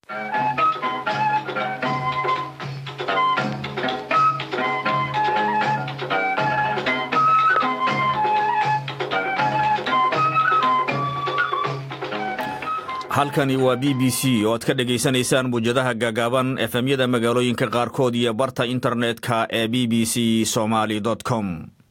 halkani waa b b c oo aad ka dhegaysanaysaan muwjadaha gaagaaban efemyada magaalooyinka qaarkood iyo barta internetka ee b b c somaly com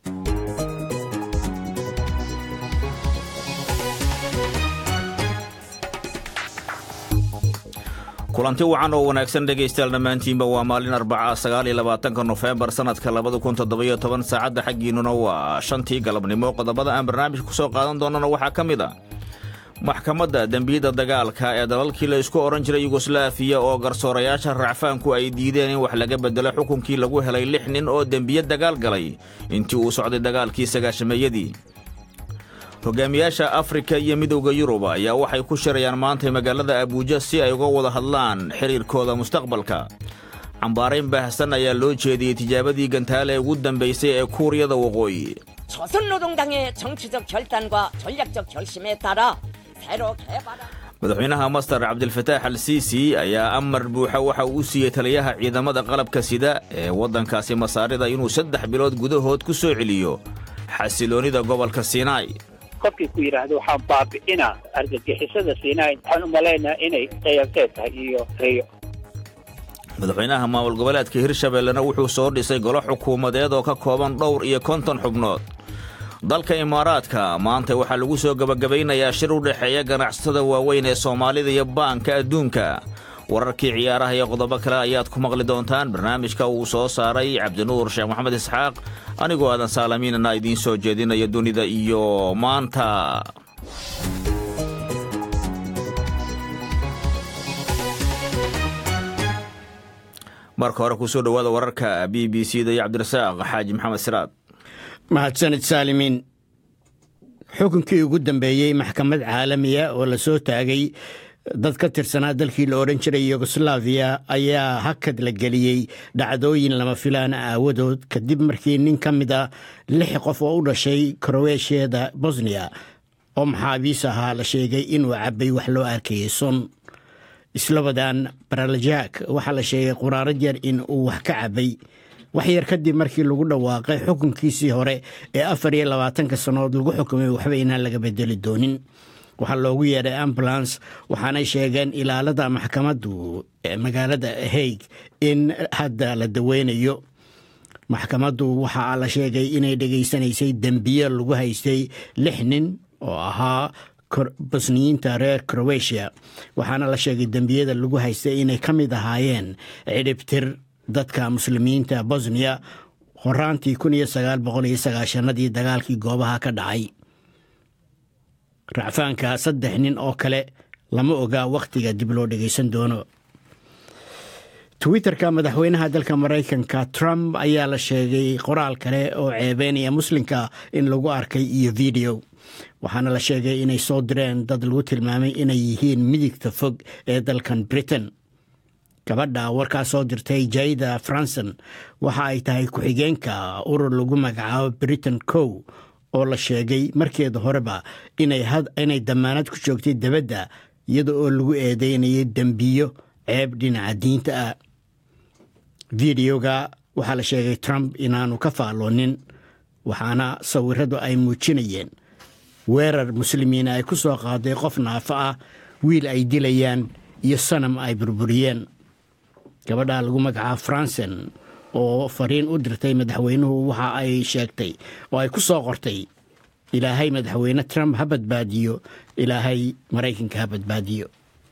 kulanti wacan oo wanaagsan dhegaystayaal dhammaantiinba waa maalin arbaca sagaaliyo labaatanka nofembar sanadka labada kun toddobiyo toban saacadda xaggiinnuna waa shantii galabnimo qodobada aan barnaamijka ku soo qaadan doonana waxaa ka mid a maxkamadda dembiyada dagaalka ee dalalkii la isku odhan jiray yugoslaafiya oo garsoorayaasha racfaanku ay diideen in wax laga beddelo xukunkii lagu helay lix nin oo dembiye dagaal galay intii uu socday dagaalkii sagaashameeyadii hogaamiyaasha afrika iyo midowda yurub ayaa waxay ku shirayaan maantay magaalada abuuja si ay uga wada hadlaan xidhiirkooda mustaqbalka cambaarayn baahsan ayaa loo jeediyey tijaabadii gantaale ugu dambaysay ee kuuriyada waqooyi 조선노동당의 정치적 결단과 전략적 결심에 따라 새로 개발한 madaxweynaha mastar cabdilfataax al siisi ayaa amar buuxa waxa uu u siiyey taliyaha ciidamada qalabka sida ee waddankaasi masaarida inuu saddex bilood gudahood ku soo celiyo xasiloonnida gobolka siinaai qofkii ku yidhaahdo waxaan baabi'inaa argagixisada siinaay waxaan u malaynaa inay qiyamteed tahay iyo riyo madaxweynaha maamul goboleedka hirshabellena wuxuu soo dhisay golo xukuumadeed oo ka kooban dhowr iyo konton xubnood dalka imaaraadka maanta waxaa lagu soo gebagabaynayaa shir u dhexeeya ganacsatada waaweyn ee soomaalida iyo baanka adduunka wararkii ciyaaraha iyo qodobo kale ayaad ku maqli doontaan barnaamijka uu soo saaray cabdinuur sheekh maxamed isxaaq anigoo aadan saalamiinana idiin soo jeedinaya dunida iyo maanta marka hore kusoo dhowaada wararka b b c da iyo cabdirasaaq xaaji maxamed siraad mahadsanid saalimiin xukunkii ugu dambeeyey maxkamad caalamiya oo la soo taagay dad ka tirsanaa dalkii la odhan jiray yugoslaafiya ayaa hakad la geliyey dhacdooyin lama filaan aawadood kadib markii nin ka mid a lix qof oo u dhashay kroweeshiyada bosniya oo maxaabiis ahaa la sheegay inuu cabbay wax loo arkayay son islabadan baralajak waxaa la sheegay quraarad yar in uu wax ka cabbay wax yar kadib markii lagu dhawaaqay xukunkiisii hore ee afar iyo labaatanka sannadood lagu xukumay waxba inaan laga bedeli doonin waxaa loogu yeedhay ambulance waxaanay sheegeen ilaalada maxkamaddu ee magaalada haig in hadda la daweynayo maxkamaddu waxaa la sheegay inay dhegaysanaysay dembiye lagu haystay lix nin oo ahaa bosniyiinta reer crowetiya waxaana la sheegay dembiyada lagu haystay inay ka mid ahaayeen cidhibtir dadka muslimiinta bosniya horaantii kun iyo sagaal boqol iyo sagaashanadii dagaalkii goobaha ka dhacay racfaanka saddex nin oo kale lama oga wakhtiga dib loo dhegaysan doono twitterka madaxweynaha dalka maraykanka trump ayaa la sheegay qoraal kale oo ceebeynaya muslimka in lagu arkay iyo video waxaana la sheegay inay soo direen dad lagu tilmaamay inay yihiin midigta fog ee dalkan britain gabadha warkaa soo dirtay jaida franson waxa ay tahay ku-xigeenka urur lagu magacaabo britain cow oo la sheegay markeeda horeba inay damaanad ku joogtay debadda iyada oo lagu eedeynayay dembiyo ceeb dhinaca diinta ah videoga waxaa la sheegay trump inaanu ka faalloonin waxaana sawiradu ay muujinayeen weerar muslimiina ay ku soo qaaday qof naafo ah wiil ay dilayaan iyo sanam ay burburiyeen gabadha lagu magacaabo franson oo fariin u dirtay madaxweynuhu waxa ay sheegtay oo ay ku soo qortay ilaahay madaxweyne trump ha badbaadiyo ilaahay maraykanka ha badbaadiyo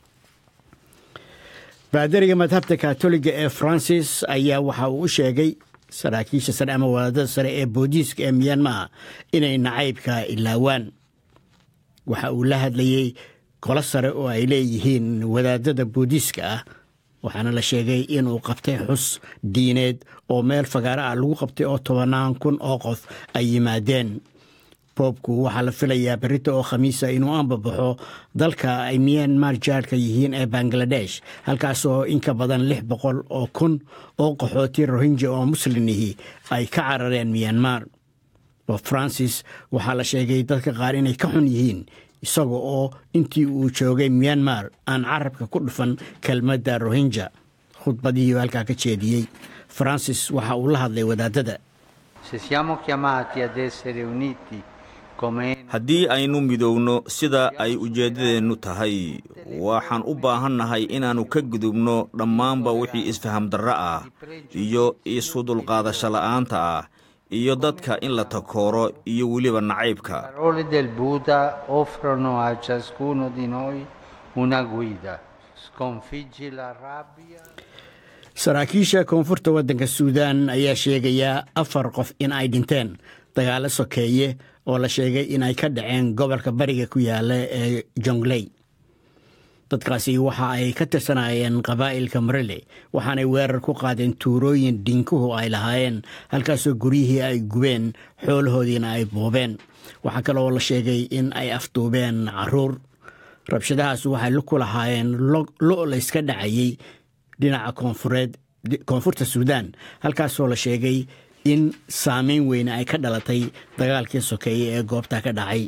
baadariga madhabta katoliga ee francis ayaa waxa uu u sheegay saraakiisha sare ama wadaadada sare ee boodiiska ee miyanmaa inay nacaybka ilaawaan waxa uu la hadlayey golo sare oo ay leeyihiin wadaadada boodiiska ah waxaana la sheegay inuu qabtay xus diineed oo meel fagaaro ah lagu qabtay oo tobannaan kun oo qof ay yimaadeen boobku waxaa la filayaa berita oo khamiisa inuu anbabaxo dalka ay miyanmar jaarka yihiin ee bangaladesh halkaas oo in ka badan lix boqol oo kun oo qaxooti rohinja oo muslimihi ay ka carareen miyanmar bob francis waxaa la sheegay dadka qaar inay ka xun yihiin isaga oo intii uu joogay myanmar aan carabka ku dhufan kelmadda rohinja khudbadihii halkaa ka jeediyey francis waxa uu la hadlay wadaadada haddii aynu midowno sida ay ujeeddadeennu tahay waxaan u baahannahay inaannu ka gudubno dhammaanba wixii isfaham darro ah iyo isu dulqaadasho la'aanta ah iyo dadka in la takooro iyo weliba nacaybka saraakiisha koonfurta waddanka suudaan ayaa sheegayaa afar qof in ay dhinteen dagaalo sokeeye oo la sheegay in ay ka dhaceen gobolka bariga ku yaala ee jongley dadkaasi waxa ay ka tirsanayeen qabaa'ilka marele waxaanay weerar ku qaadeen tuurooyin dhinkuhu ay lahaayeen halkaasoo guryihii ay gubeen xoolahoodiina ay boobeen waxaa kaleoo la sheegay in ay afduubeen caruur rabshadahaas waxay ku lahaayeen lo' layska dhacayey dhinaca koonfureed koonfurta suudaan halkaasoo la sheegay in saameyn weyne ay ka dhalatay dagaalkii sokeeye ee goobta ka dhacay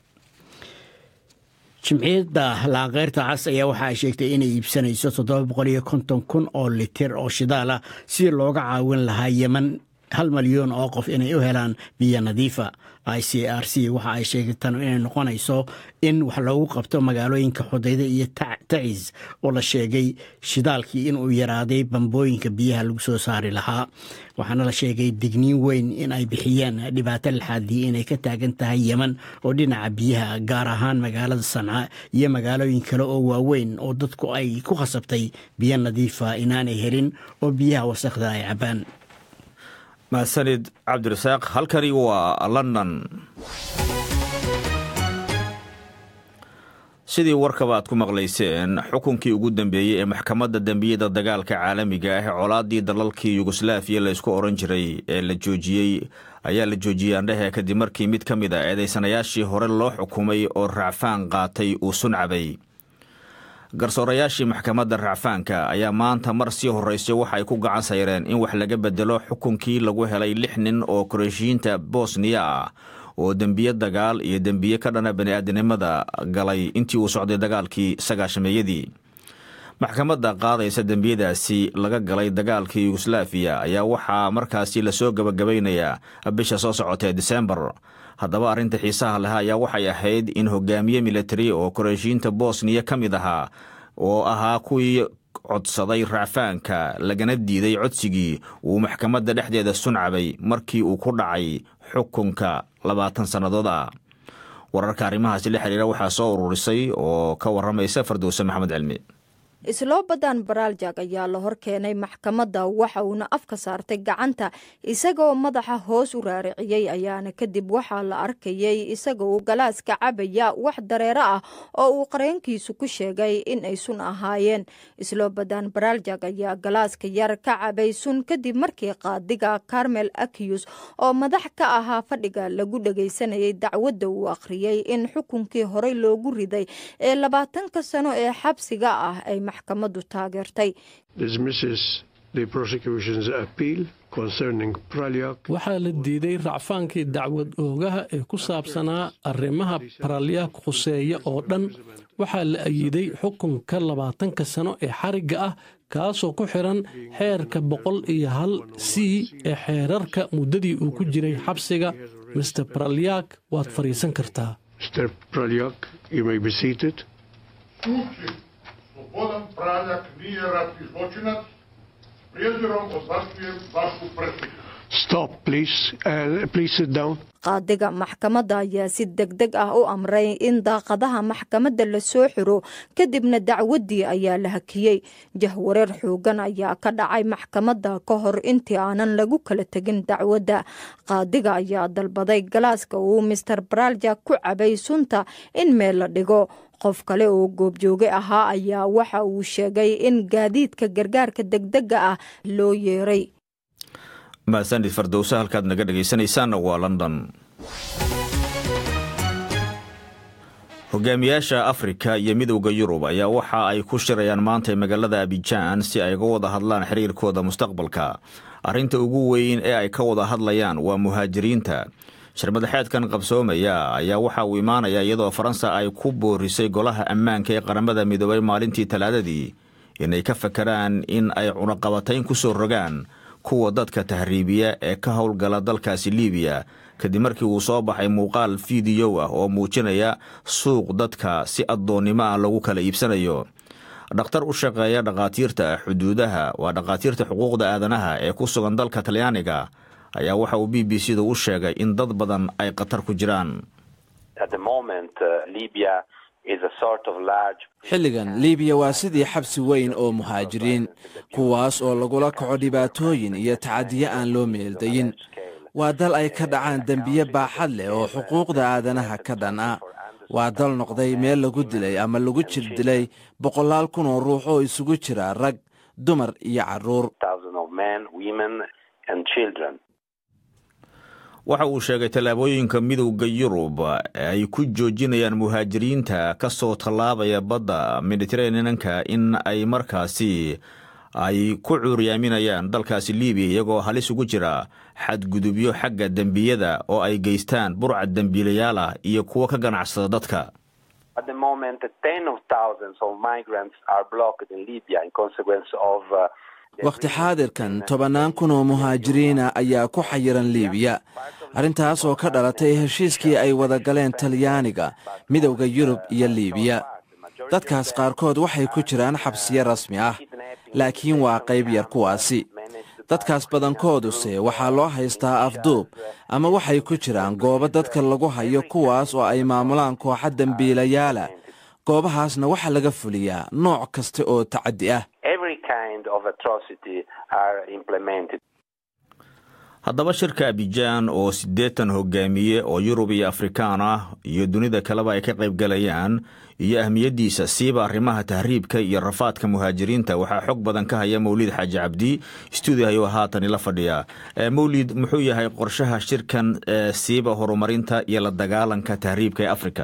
jimciyadda laankeyrta cas ayaa waxa ay sheegtay inay iibsanayso toddoba boqol iyo konton kun oo litir oo shidaal ah si looga caawin lahaa yeman hal malyan oo qof inay u helaan biyo nadiifa i c r c waxa ay sheegay tan inay noqonayso in wax loogu qabto magaalooyinka xudayda iyo tacis oo la sheegay shidaalkii inuu yaraaday bambooyinka biyaha lagu soo saari lahaa waxaana la sheegay digniin weyn in ay bixiyeen dhibaato laxaadii inay ka taagan tahay yeman oo dhinaca biyaha gaar ahaan magaalada sanca iyo magaalooyin kale oo waaweyn oo dadku ay ku khasabtay biyo nadiifa inaanay helin oo biyaha wasakhda ay cabbaan mahadsanid cabdirasaaq halkani waa london sidii warkaba aad ku maqlayseen xukunkii ugu dambeeyey ee maxkamadda dembiyada dagaalka caalamiga ah ee colaadii dalalkii yugoslaafiya laysku oran jiray ee la joojiyey ayaa la joojiyey andhehe kadib markii mid ka mid a eedaysanayaashii hore loo xukumay oo racfaan qaatay uu suncabay garsoorayaashii maxkamadda racfaanka ayaa maanta mar sii horreysay waxa ay ku gacan sayreen in wax laga bedelo xukunkii lagu helay lix nin oo koreeshiyiinta bosniya ah oo dembiye dagaal iyo dembiye ka dhana bani'aadanimada galay intii uu socday dagaalkii sagaashameeyadii maxkamadda qaadaysa dembiyadaasi laga galay dagaalkii yugoslaafiya ayaa waxaa markaasi lasoo gabagabaynayaa bisha soo socotee disembar haddaba arrinta xiisaha leh ayaa waxay ahayd in hogaamiye militari oo koreeshiyiinta bosniya ka mid ahaa oo ahaa kuwii codsaday racfaanka lagana diiday codsigii uu maxkamadda dhexdeeda suncabay markii uu ku dhacay xukunka labaatan sannadood ah wararka arrimahaasi la xiriira waxaa soo ururisay oo ka warramaysa fardowse maxamed cilmi isloobadan baraaljak ayaa la hor keenay maxkamadda waxa uuna afka saartay gacanta isagaoo madaxa hoos u raariciyey ayaana kadib waxaa la arkayay isagaoo galaaska cabaya wax dareero ah oo uu qareenkiisu ku sheegay in ay sun ahaayeen isloobadan baraaljak ayaa galaaska yar ka cabay sun kadib markii qaadiga carmel akiyus oo madax ka ahaa fadhiga lagu dhagaysanayay dacwadda uu akhriyey in xukunkii horey loogu riday ee labaatanka sano ee xabsiga ah ay maxkamaddu taageertay waxaa la diiday racfaankii dacwad oogaha ee ku saabsanaa arrimaha baralyaak khuseeya oo dhan waxaa la ayiday xukunka labaatanka sano ee xarigga ah kaasoo ku xidhan xeerka boqol iyo hal c ee xeerarka muddadii uu ku jiray xabsiga master baralyaak waad fadhiisan kartaa Slobodan Praljak nije ratni zločinac. Prijezirom odbacujem vašu presudu. Stop, please. Uh, please sit down. qaadiga maxkamadda ayaa si deg deg ah u amray in daaqadaha maxkamadda la soo xiro kadibna dacwaddii ayaa la hakiyey jahwareer xoogan ayaa ka dhacay maxkamadda ka hor intii aanan lagu kala tegin dacwadda qaadiga ayaa dalbaday galaaska uu master baraaljak ku cabay sunta in meel la dhigo qof kale oo goobjooge ahaa ayaa waxa uu sheegay in gaadiidka gargaarka degdega ah loo yeeray mahadsanid fardowse halkaad naga dhegaysanaysaanna waa london hogaamiyaasha afrika iyo midowda yurub ayaa waxa ay ku shirayaan maanta magaalada abijaan si ay uga wada hadlaan xiriirkooda mustaqbalka arrinta ugu weyn ee ay ka wada hadlayaan waa muhaajiriinta shirmadaxeedkan qabsoomaya ayaa waxa uu imaanaya iyadoo faransa ay ku boorisay golaha ammaanka ee qaramada midoobay maalintii talaadadii inay ka fakaraan in ay cunaqabatayn ku soo rogaan kuwa dadka tahriibiya ee ka howlgala dalkaasi liibiya kadib markii uu soo baxay muuqaal fiidiyow ah oo muujinaya suuq dadka si addoonnimo ah lagu kala iibsanayo dhakhtar u shaqeeya dhakhaatiirta xuduudaha waa dhakhaatiirta xuquuqda aadanaha ee ku sugan dalka talyaaniga ayaa waxa uu b b c da u sheegay in dad badan ay khatar ku jiraan xilligan liibiya waa sidii xabsi weyn oo muhaajiriin kuwaas oo lagula kaco dhibaatooyin iyo tacadiyo aan loo meeldayin waa dal ay ka dhacaan dembiye baaxad leh oo xuquuqda aadanaha ka dhan ah waa dal noqday meel lagu dilay ama lagu jir dilay boqolaal kun oo ruux oo isugu jira rag dumar iyo carruur waxa uu sheegay tallaabooyinka midowda yurub ay ku joojinayaan muhaajiriinta ka soo tallaabaya badda mediteraneanka in ay markaasi ay ku cuuryaaminayaan dalkaasi libiya iyagoo halis ugu jira xadgudubyo xagga dembiyada oo ay geystaan burcad dembiilayaal ah iyo kuwo ka ganacsada dadka wakhti xaadirkan tobannaan kun oo muhaajiriina ayaa ku xayiran liibiya arrintaas oo ka dhalatay heshiiskii ay wada galeen talyaaniga midowda yurub iyo liibiya dadkaas qaarkood waxay ku jiraan xabsiyo rasmi ah laakiin waa qayb yar kuwaasi dadkaas badankooduse waxaa loo haystaa afduub ama waxay ku jiraan goobo dadka lagu hayo kuwaas oo ay maamulaan kooxa dembiilayaala goobahaasna waxaa laga fuliyaa nooc kasta oo tacaddi ah haddaba shirka abijaan oo siddeetan hogaamiye oo yurub iyo afrikaan ah iyo dunida kaleba ay ka qaybgalayaan iyo ahmiyaddiisa siiba arrimaha tahriibka iyo rafaadka muhaajiriinta waxaa xog badan ka haya mawlid xaaji cabdi stuudihayo haatan ila fadhiya mawlid muxuu yahay qorshaha shirkan siiba horumarinta iyo la dagaalanka tahriibka ee afrika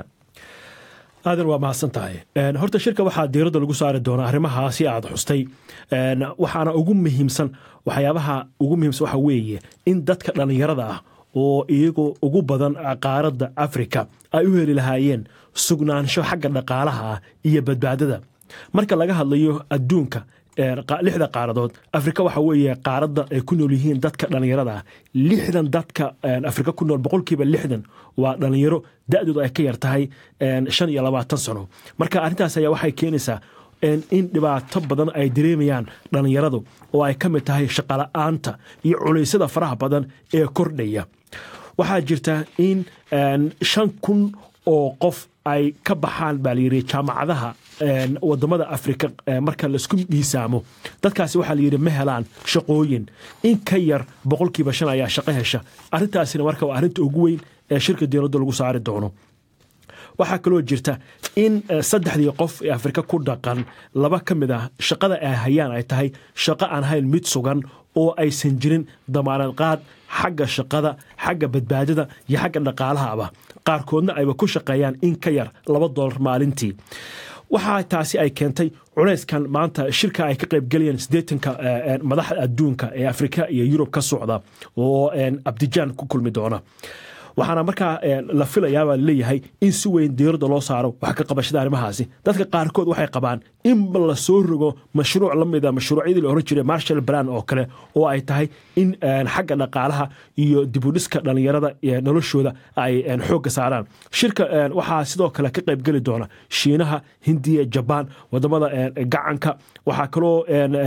aadan waa mahadsan tahay horta shirka waxaa diiradda lagu saari doonaa arrimahaasi aad xustay waxaana ugu muhiimsan waxyaabaha ugu muhiimsan waxa weeye in dadka dhallinyarada ah oo iyagoo ugu badan qaaradda afrika ay u heli lahaayeen sugnaansho xagga dhaqaalaha ah iyo badbaadada marka laga hadlayo adduunka lixda qaaradood afrika waxa weeye qaaradda ay ku nool yihiin dadka dhallinyarada ah lixdan dadka afrika ku nool boqolkiiba lixdan waa dhallinyaro da-doodu ay ka yar tahay shan iyo labaatan sano marka arrintaas ayaa waxay keenaysaa in dhibaato badan ay dareemayaan dhallinyaradu oo ay ka mid tahay shaqala-aanta iyo culeysyada faraha badan ee kordhaya waxaa jirta in shan kun oo qof ay ka baxaan baa layidhi jaamacadaha wadamada afrika marka laisku miisaamo dadkaasi waxaa layidhi ma helaan shaqooyin in ka yar boqolkiiba shan ayaa shaqo hesha arrintaasina marka waa arrinta ugu weyn ee shirka dowladda lagu saari doono waxaa kaloo jirta in saddexdii qof ee afrika ku dhaqan laba ka mid ah shaqada ay hayaan ay tahay shaqo aan hayn mid sugan oo aysan jirin damaanad qaad xagga shaqada xagga badbaadada iyo xagga dhaqaalahaba qaarkoodna ayba ku shaqeeyaan in ka yar laba dolar maalintii waxaa taasi ay keentay culeyskan maanta shirka ay ka qaybgelayeen siddeetanka madaxda adduunka ee afrika iyo yurub ka socda oo abdijaan ku kulmi doona waxaana markaa la filayaabaa laleeyahay in si weyn diiradda loo saaro wax ka qabashada arrimahaasi dadka qaarkood waxay qabaan in la soo rogo mashruuc la mida mashruucyadii la oran jiray marshal brand oo kale oo ay tahay in xagga dhaqaalaha iyo dibudhiska dhallinyarada noloshooda ay xoogga saaraan shirka waxaa sidoo kale ka qaybgeli doona shiinaha hindiya jabaan wadamada gacanka waxaa kaloo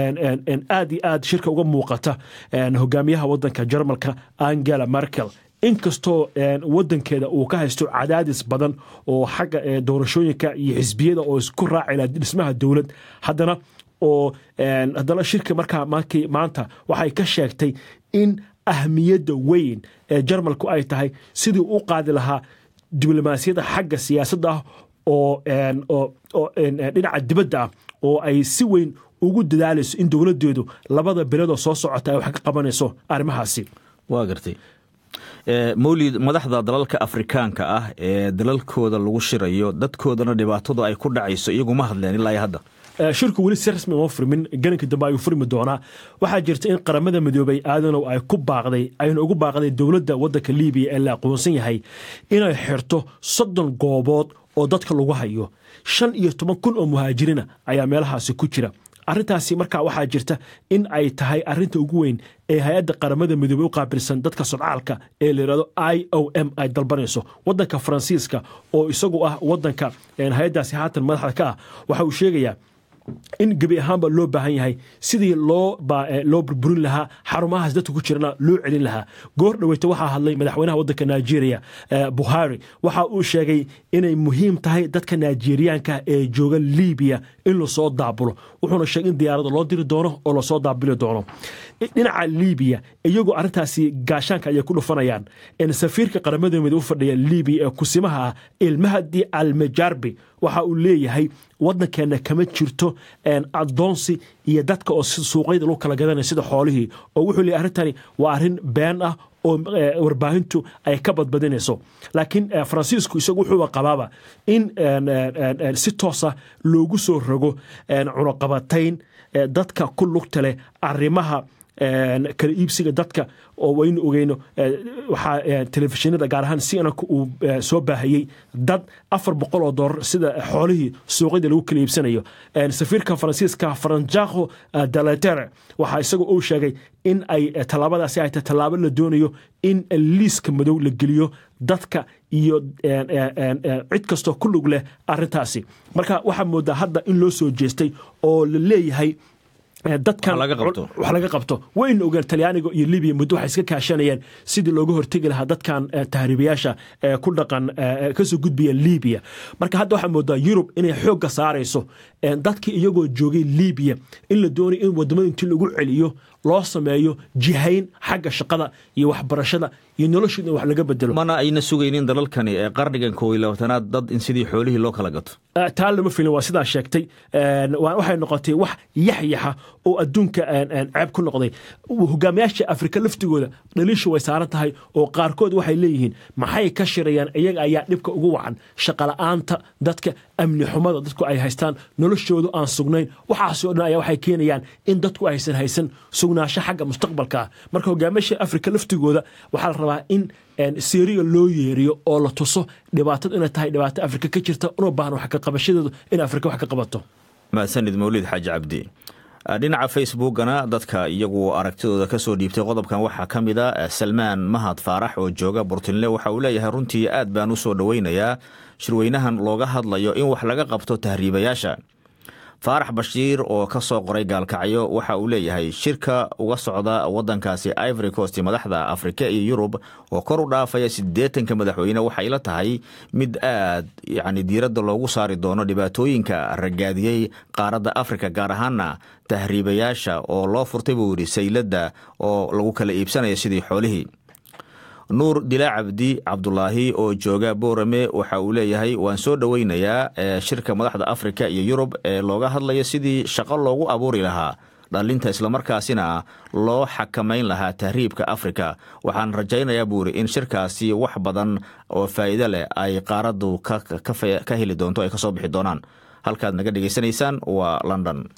aad iyo aad shirka uga muuqata hogaamiyaha wadanka jarmalka angela merkel inkastoo wadankeeda uu ka haysto cadaadis badan oo xagga doorashooyinka iyo xisbiyada oo isku raacila dhismaha dowlad haddana oo haddana shirka markaa maanta waxay ka sheegtay in ahmiyadda weyn ee jarmalku ay tahay sidii u qaadi lahaa diblomaasiyadda xagga siyaasadda ah oo dhinaca dibadda ah oo ay si weyn ugu dadaalayso in dowladdeedu labada beledoo soo socota ay wax ka qabanayso arrimahaasi waa gartay mawlid madaxda dalalka afrikaanka ah ee dalalkooda lagu shirayo dadkoodana dhibaatadu ay ku dhacayso iyaguma hadleen ilaa iyo hadda shirku weli si rasmi uma furmin gelinka dambe ayuu furmi doonaa waxaa jirta in qaramada midoobay aadanow ay ku baaqday ayna ugu baaqday dowladda waddanka libiya ee la aqoonsan yahay inay xirto soddon goobood oo dadka lagu hayo shan iyo toban kun oo muhaajiriina ayaa meelahaasi ku jira arrintaasi markaa waxaa jirta in ay tahay arrinta ugu weyn ee hay-adda qaramada midoobey u qaabilsan dadka sodcaalka ee la yidhahdo i o m ay dalbanayso waddanka faransiiska oo isagu ah waddanka hay-addaasi haatan madaxda ka ah waxa uu sheegayaa in gebi ahaanba loo baahan yahay sidii loo loo burburin lahaa xarumahaas dadka ku jirana loo celin lahaa goor dhaweyta waxaa hadlay madaxweynaha waddanka nigeria buhari waxa uu sheegay inay muhiim tahay dadka nigeriyaanka ee jooga libiya in lasoo daabulo wuxuuna sheegay in diyaarada loo diri doono oo lasoo daabuli doono dhinaca libiya iyagoo arrintaasi gaashaanka ayay ku dhufanayaan safiirka qaramada mid u fadhiya libiya ee kusimaha ah ilmahdi almajarbi waxa uu leeyahay waddankeenna kama jirto adoonsi iyo dadka oo suuqyada lagu kala gadanaya sida xoolihii oo wuxuu leeyahy arrintani waa arrin been ah oo warbaahintu ay ka badbadinayso laakiin faransiisku isagu wuxuuba qabaaba in si toosa loogu soo rogo cunuqabatayn dadka ku lugta leh arrimaha kala iibsiga dadka oo waynu ogeyno waxaa telefishinada gaar ahaan cnk uu soo baahiyey dad afar boqol oo doolar sida xoolihii suuqyada lagu kala iibsanayo safiirka faransiiska franjaco dalatere waxaa isagoo uu sheegay in ay tallaabadaasi ay tahay tallaabo la doonayo in liiska madow la geliyo dadka iyo cid kastoo ku lug leh arrintaasi marka waxaa moodaa hadda in loo soo jeestay oo la leeyahay dadkan wax laga qabto wayna ogeen talyaaniga iyo libiya muddo waxay iska kaashanayeen sidii looga hortegi lahaa dadkan tahriibayaasha ku dhaqan kasoo gudbiya libiya marka hadda waxaa moodaa yurub inay xoogga saarayso dadkii iyagoo joogay libiya in la doonayo in wadamada intii lagu celiyo loo sameeyo jihayn xagga shaqada iyo waxbarashada iyo noloshooda in wax laga bedelo mana ayna sugaynin dalalkani ee qarnigan koob iyo labaatanaad dad in sidii xoolihii loo kala gato taa lama filin waa sidaa sheegtay waxay noqotay wax yaxyaxa oo adduunka ceeb ku noqday hogaamiyaasha afrika laftigooda dhaliishu way saaran tahay oo qaarkood waxay leeyihiin maxay ka shirayaan iyaga ayaa dhibka ugu wacan shaqala'aanta dadka amni xumada dadku ay haystaan noloshoodu aan sugnayn waxaasoo dhan ayaa waxay keenayaan in dadku aysan haysan sugnaasho xagga mustaqbalka ah marka hogaamiyaasha afrika laftigooda waxaa la rabaa in syriya loo yeeriyo oo la tuso dhibaatadu inay tahay dhibaato afrika ka jirta una baahan wax ka qabashadeedu in afrika wax ka qabato mahadsanid mawlid xaaji cabdi dhinaca facebookana dadka iyagu aragtidooda ka soo dhiibtay qodobkan waxaa ka mid a salmaan mahad faarax oo jooga burtinle waxa uu leeyahay runtii aad baan u soo dhoweynayaa shirweynahan looga hadlayo in wax laga qabto tahriibayaasha faarax bashiir oo ka soo qoray gaalkacyo waxa uu leeyahay shirka uga socda waddankaasi ivory coast madaxda afrika iyo yurub oo kor u dhaafaya siddeetanka madaxweyne waxay la tahay mid aad yacni diiradda loogu saari doono dhibaatooyinka ragaadiyey qaaradda afrika gaar ahaana tahriibayaasha oo loo furtay buu yidhi sayladda oo lagu kala iibsanaya sidii xoolihii nuur dilaa cabdi cabdulaahi oo jooga boorame waxa uu leeyahay waan soo dhoweynayaa shirka madaxda afrika iyo yurub ee looga hadlayo sidii shaqo loogu abuuri lahaa dhalinta islamarkaasina loo xakamayn lahaa tahriibka afrika waxaan rajaynayaa buu yidhi in shirkaasi wax badan oo faa'iido leh ay qaaraddu ka heli doonto ay ka soo bixi doonaan halkaad naga dhegaysanaysaan waa london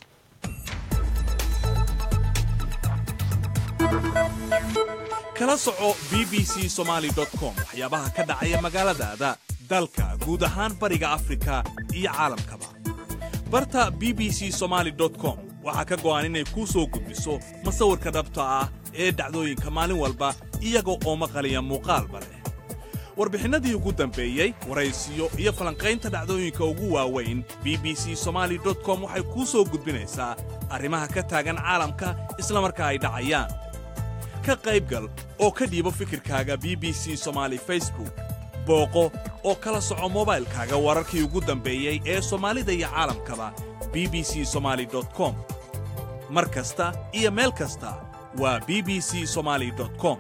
kala soco b b c somaali com waxyaabaha ka dhacaya magaaladaada dalka guud ahaan bariga afrika iyo caalamkaba barta b b c somaali com waxaa ka go'an inay kuu soo gudbiso masawirka dhabta ah ee dhacdooyinka maalin walba iyaga oo maqaliya muuqaalba leh warbixinnadii ugu dambeeyey waraysiyo iyo falanqaynta dhacdooyinka ugu waaweyn b b c somaali com waxay kuu soo gudbinaysaa arrimaha ka taagan caalamka isla markaa ay dhacayaan ka qaybgal oo ka dhiibo fikirkaaga b b c somaali facebook booqo oo kala soco mobaylkaaga wararkii ugu dambeeyey ee soomaalida iyo caalamkaba b b c somaali com mar kasta iyo meel kasta waa b b c somaali com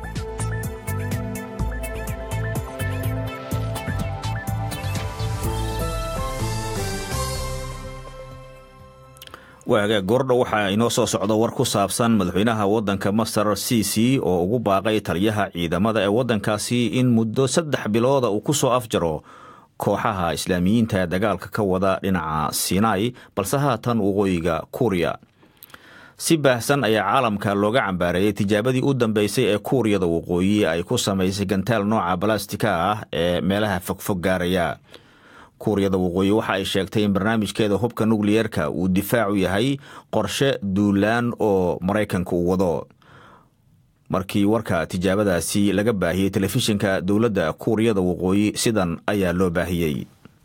waaga goordho waxaa inoo soo socda war ku saabsan madaxweynaha waddanka masar ciisi oo ugu baaqay taliyaha ciidamada ee waddankaasi in muddo saddex bilooda uu ku soo afjaro kooxaha islaamiyiinta ee dagaalka ka wada dhinaca sinai balse haatan waqooyiga kuuriya si baahsan ayaa caalamka looga cambaareeyey tijaabadii u dambeysay ee kuuriyada waqooyi ay ku samaysay gantaal nooca balastika ah ee meelaha fogfog gaaraya kuuriyada waqooyi waxa ay sheegtay in barnaamijkeeda hubka nukliyeerka uu difaacu yahay qorshe duulaan oo maraykanka uu wado markii warka tijaabadaasi laga baahiyey telefishinka dowladda kuuriyada waqooyi sidan ayaa loo baahiyey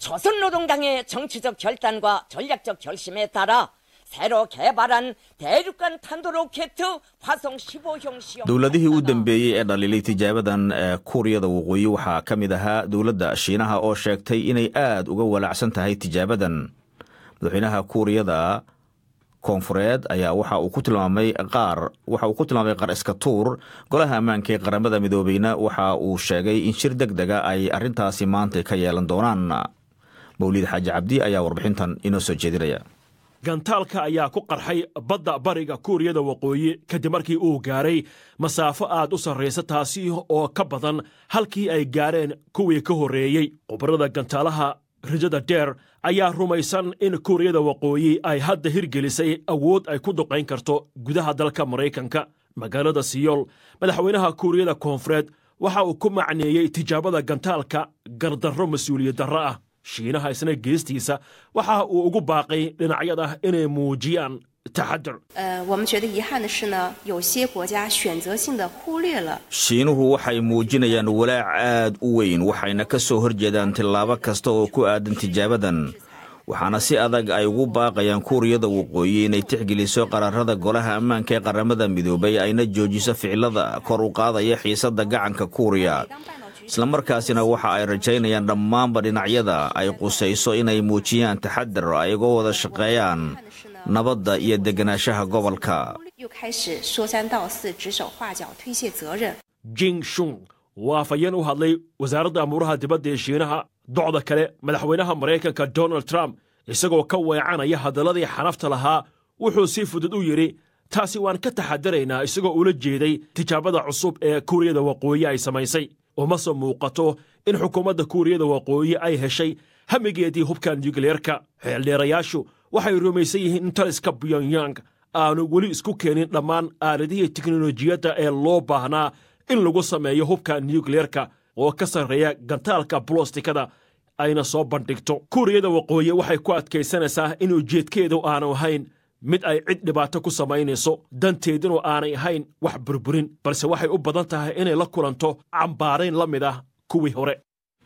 조선노동당의 정치적 결단과 전략적 결심에 따라 새로 개발한 대륙간 탄도로켓 화성 15형 시험 dowladihii u dambeeyey ee dhaliilay tijaabadan ee kuuriyada waqooyi waxaa ka mid ahaa dowladda shiinaha oo sheegtay inay aad uga walaacsan tahay tijaabadan madaxweynaha kuuriyada koonfureed ayaa waxa uu ku tilmaamay qaar waxa uu ku tilmaamay qar iska tuur golaha ammaanka ee qaramada midoobeyna waxa uu sheegay in shir deg dega ay arrintaasi maanta ka yeelan doonaan mawlid xaaji cabdi ayaa warbixintan inoo soo jeedinaya gantaalka ayaa ku qarxay badda bariga kuuriyada waqooyi kadib markii uu gaaray masaafo aad u sarraysa taasi oo ka badan halkii ay gaareen kuwii ka horreeyey khubarada gantaalaha rajada dheer ayaa rumaysan in kuuriyada waqooyi ay hadda hirgelisay awood ay ku duqayn karto gudaha dalka maraykanka magaalada siyool madaxweynaha kuuriyada koonfureed waxa uu ku macneeyey tijaabada gantaalka gardarro mas-uuliyad darro ah shiinaha isna geestiisa waxa uu ugu baaqay dhinacyada inay muujiyaan taxadar 呃，我们觉得遗憾的是呢，有些国家选择性的忽略了 shiinuhu waxay muujinayaan walaac aad u weyn waxayna ka soo horjeedaan tillaabo kasta oo ku aadan tijaabadan waxaana si adag ay ugu baaqayaan kuuriyada waqooyi inay tixgeliso qaraarada golaha ammaanka ee qaramada midoobay ayna joojiso ficilada kor u qaadaya xiisadda gacanka kuuriya islamarkaasina waxa ay rajaynayaan dhammaanba dhinacyada ay qusayso inay muujiyaan taxadar ay uga wada shaqeeyaan nabadda iyo deganaanshaha gobolka 又开始说三道四、指手画脚、推卸责任。 jing shung waa afhayeen u hadlay wasaaradda amuuraha dibadda ee shiinaha docda kale madaxweynaha maraykanka donald trump isagoo ka weecanaya hadalladii xanafta lahaa wuxuu si fudud u yidhi taasi waan ka taxadaraynaa isagoo ula jeeday tijaabada cusub ee kuuriyada waqooyi ay samaysay uma soo muuqato in xukuumadda kuuriyada waqooyi ay heshay hamigeedii hubka nukliyeerka xeeldheerayaashu waxay rumaysan yihiin in taliska pyongyang aanu weli isku keenin dhammaan aaladihii teknolojiyadda ee loo baahnaa in lagu sameeyo hubka nukliyeerka oo ka sarreeya gantaalka bolostikada ayna soo bandhigto kuuriyada waqooyi waxay ku adkaysanaysaa in ujeedkeedu aanu ahayn mid ay cid dhibaato ku samaynayso danteedinu aanay ahayn wax burburin balse waxay u badan tahay inay la kulanto cambaarayn la mid ah kuwii hore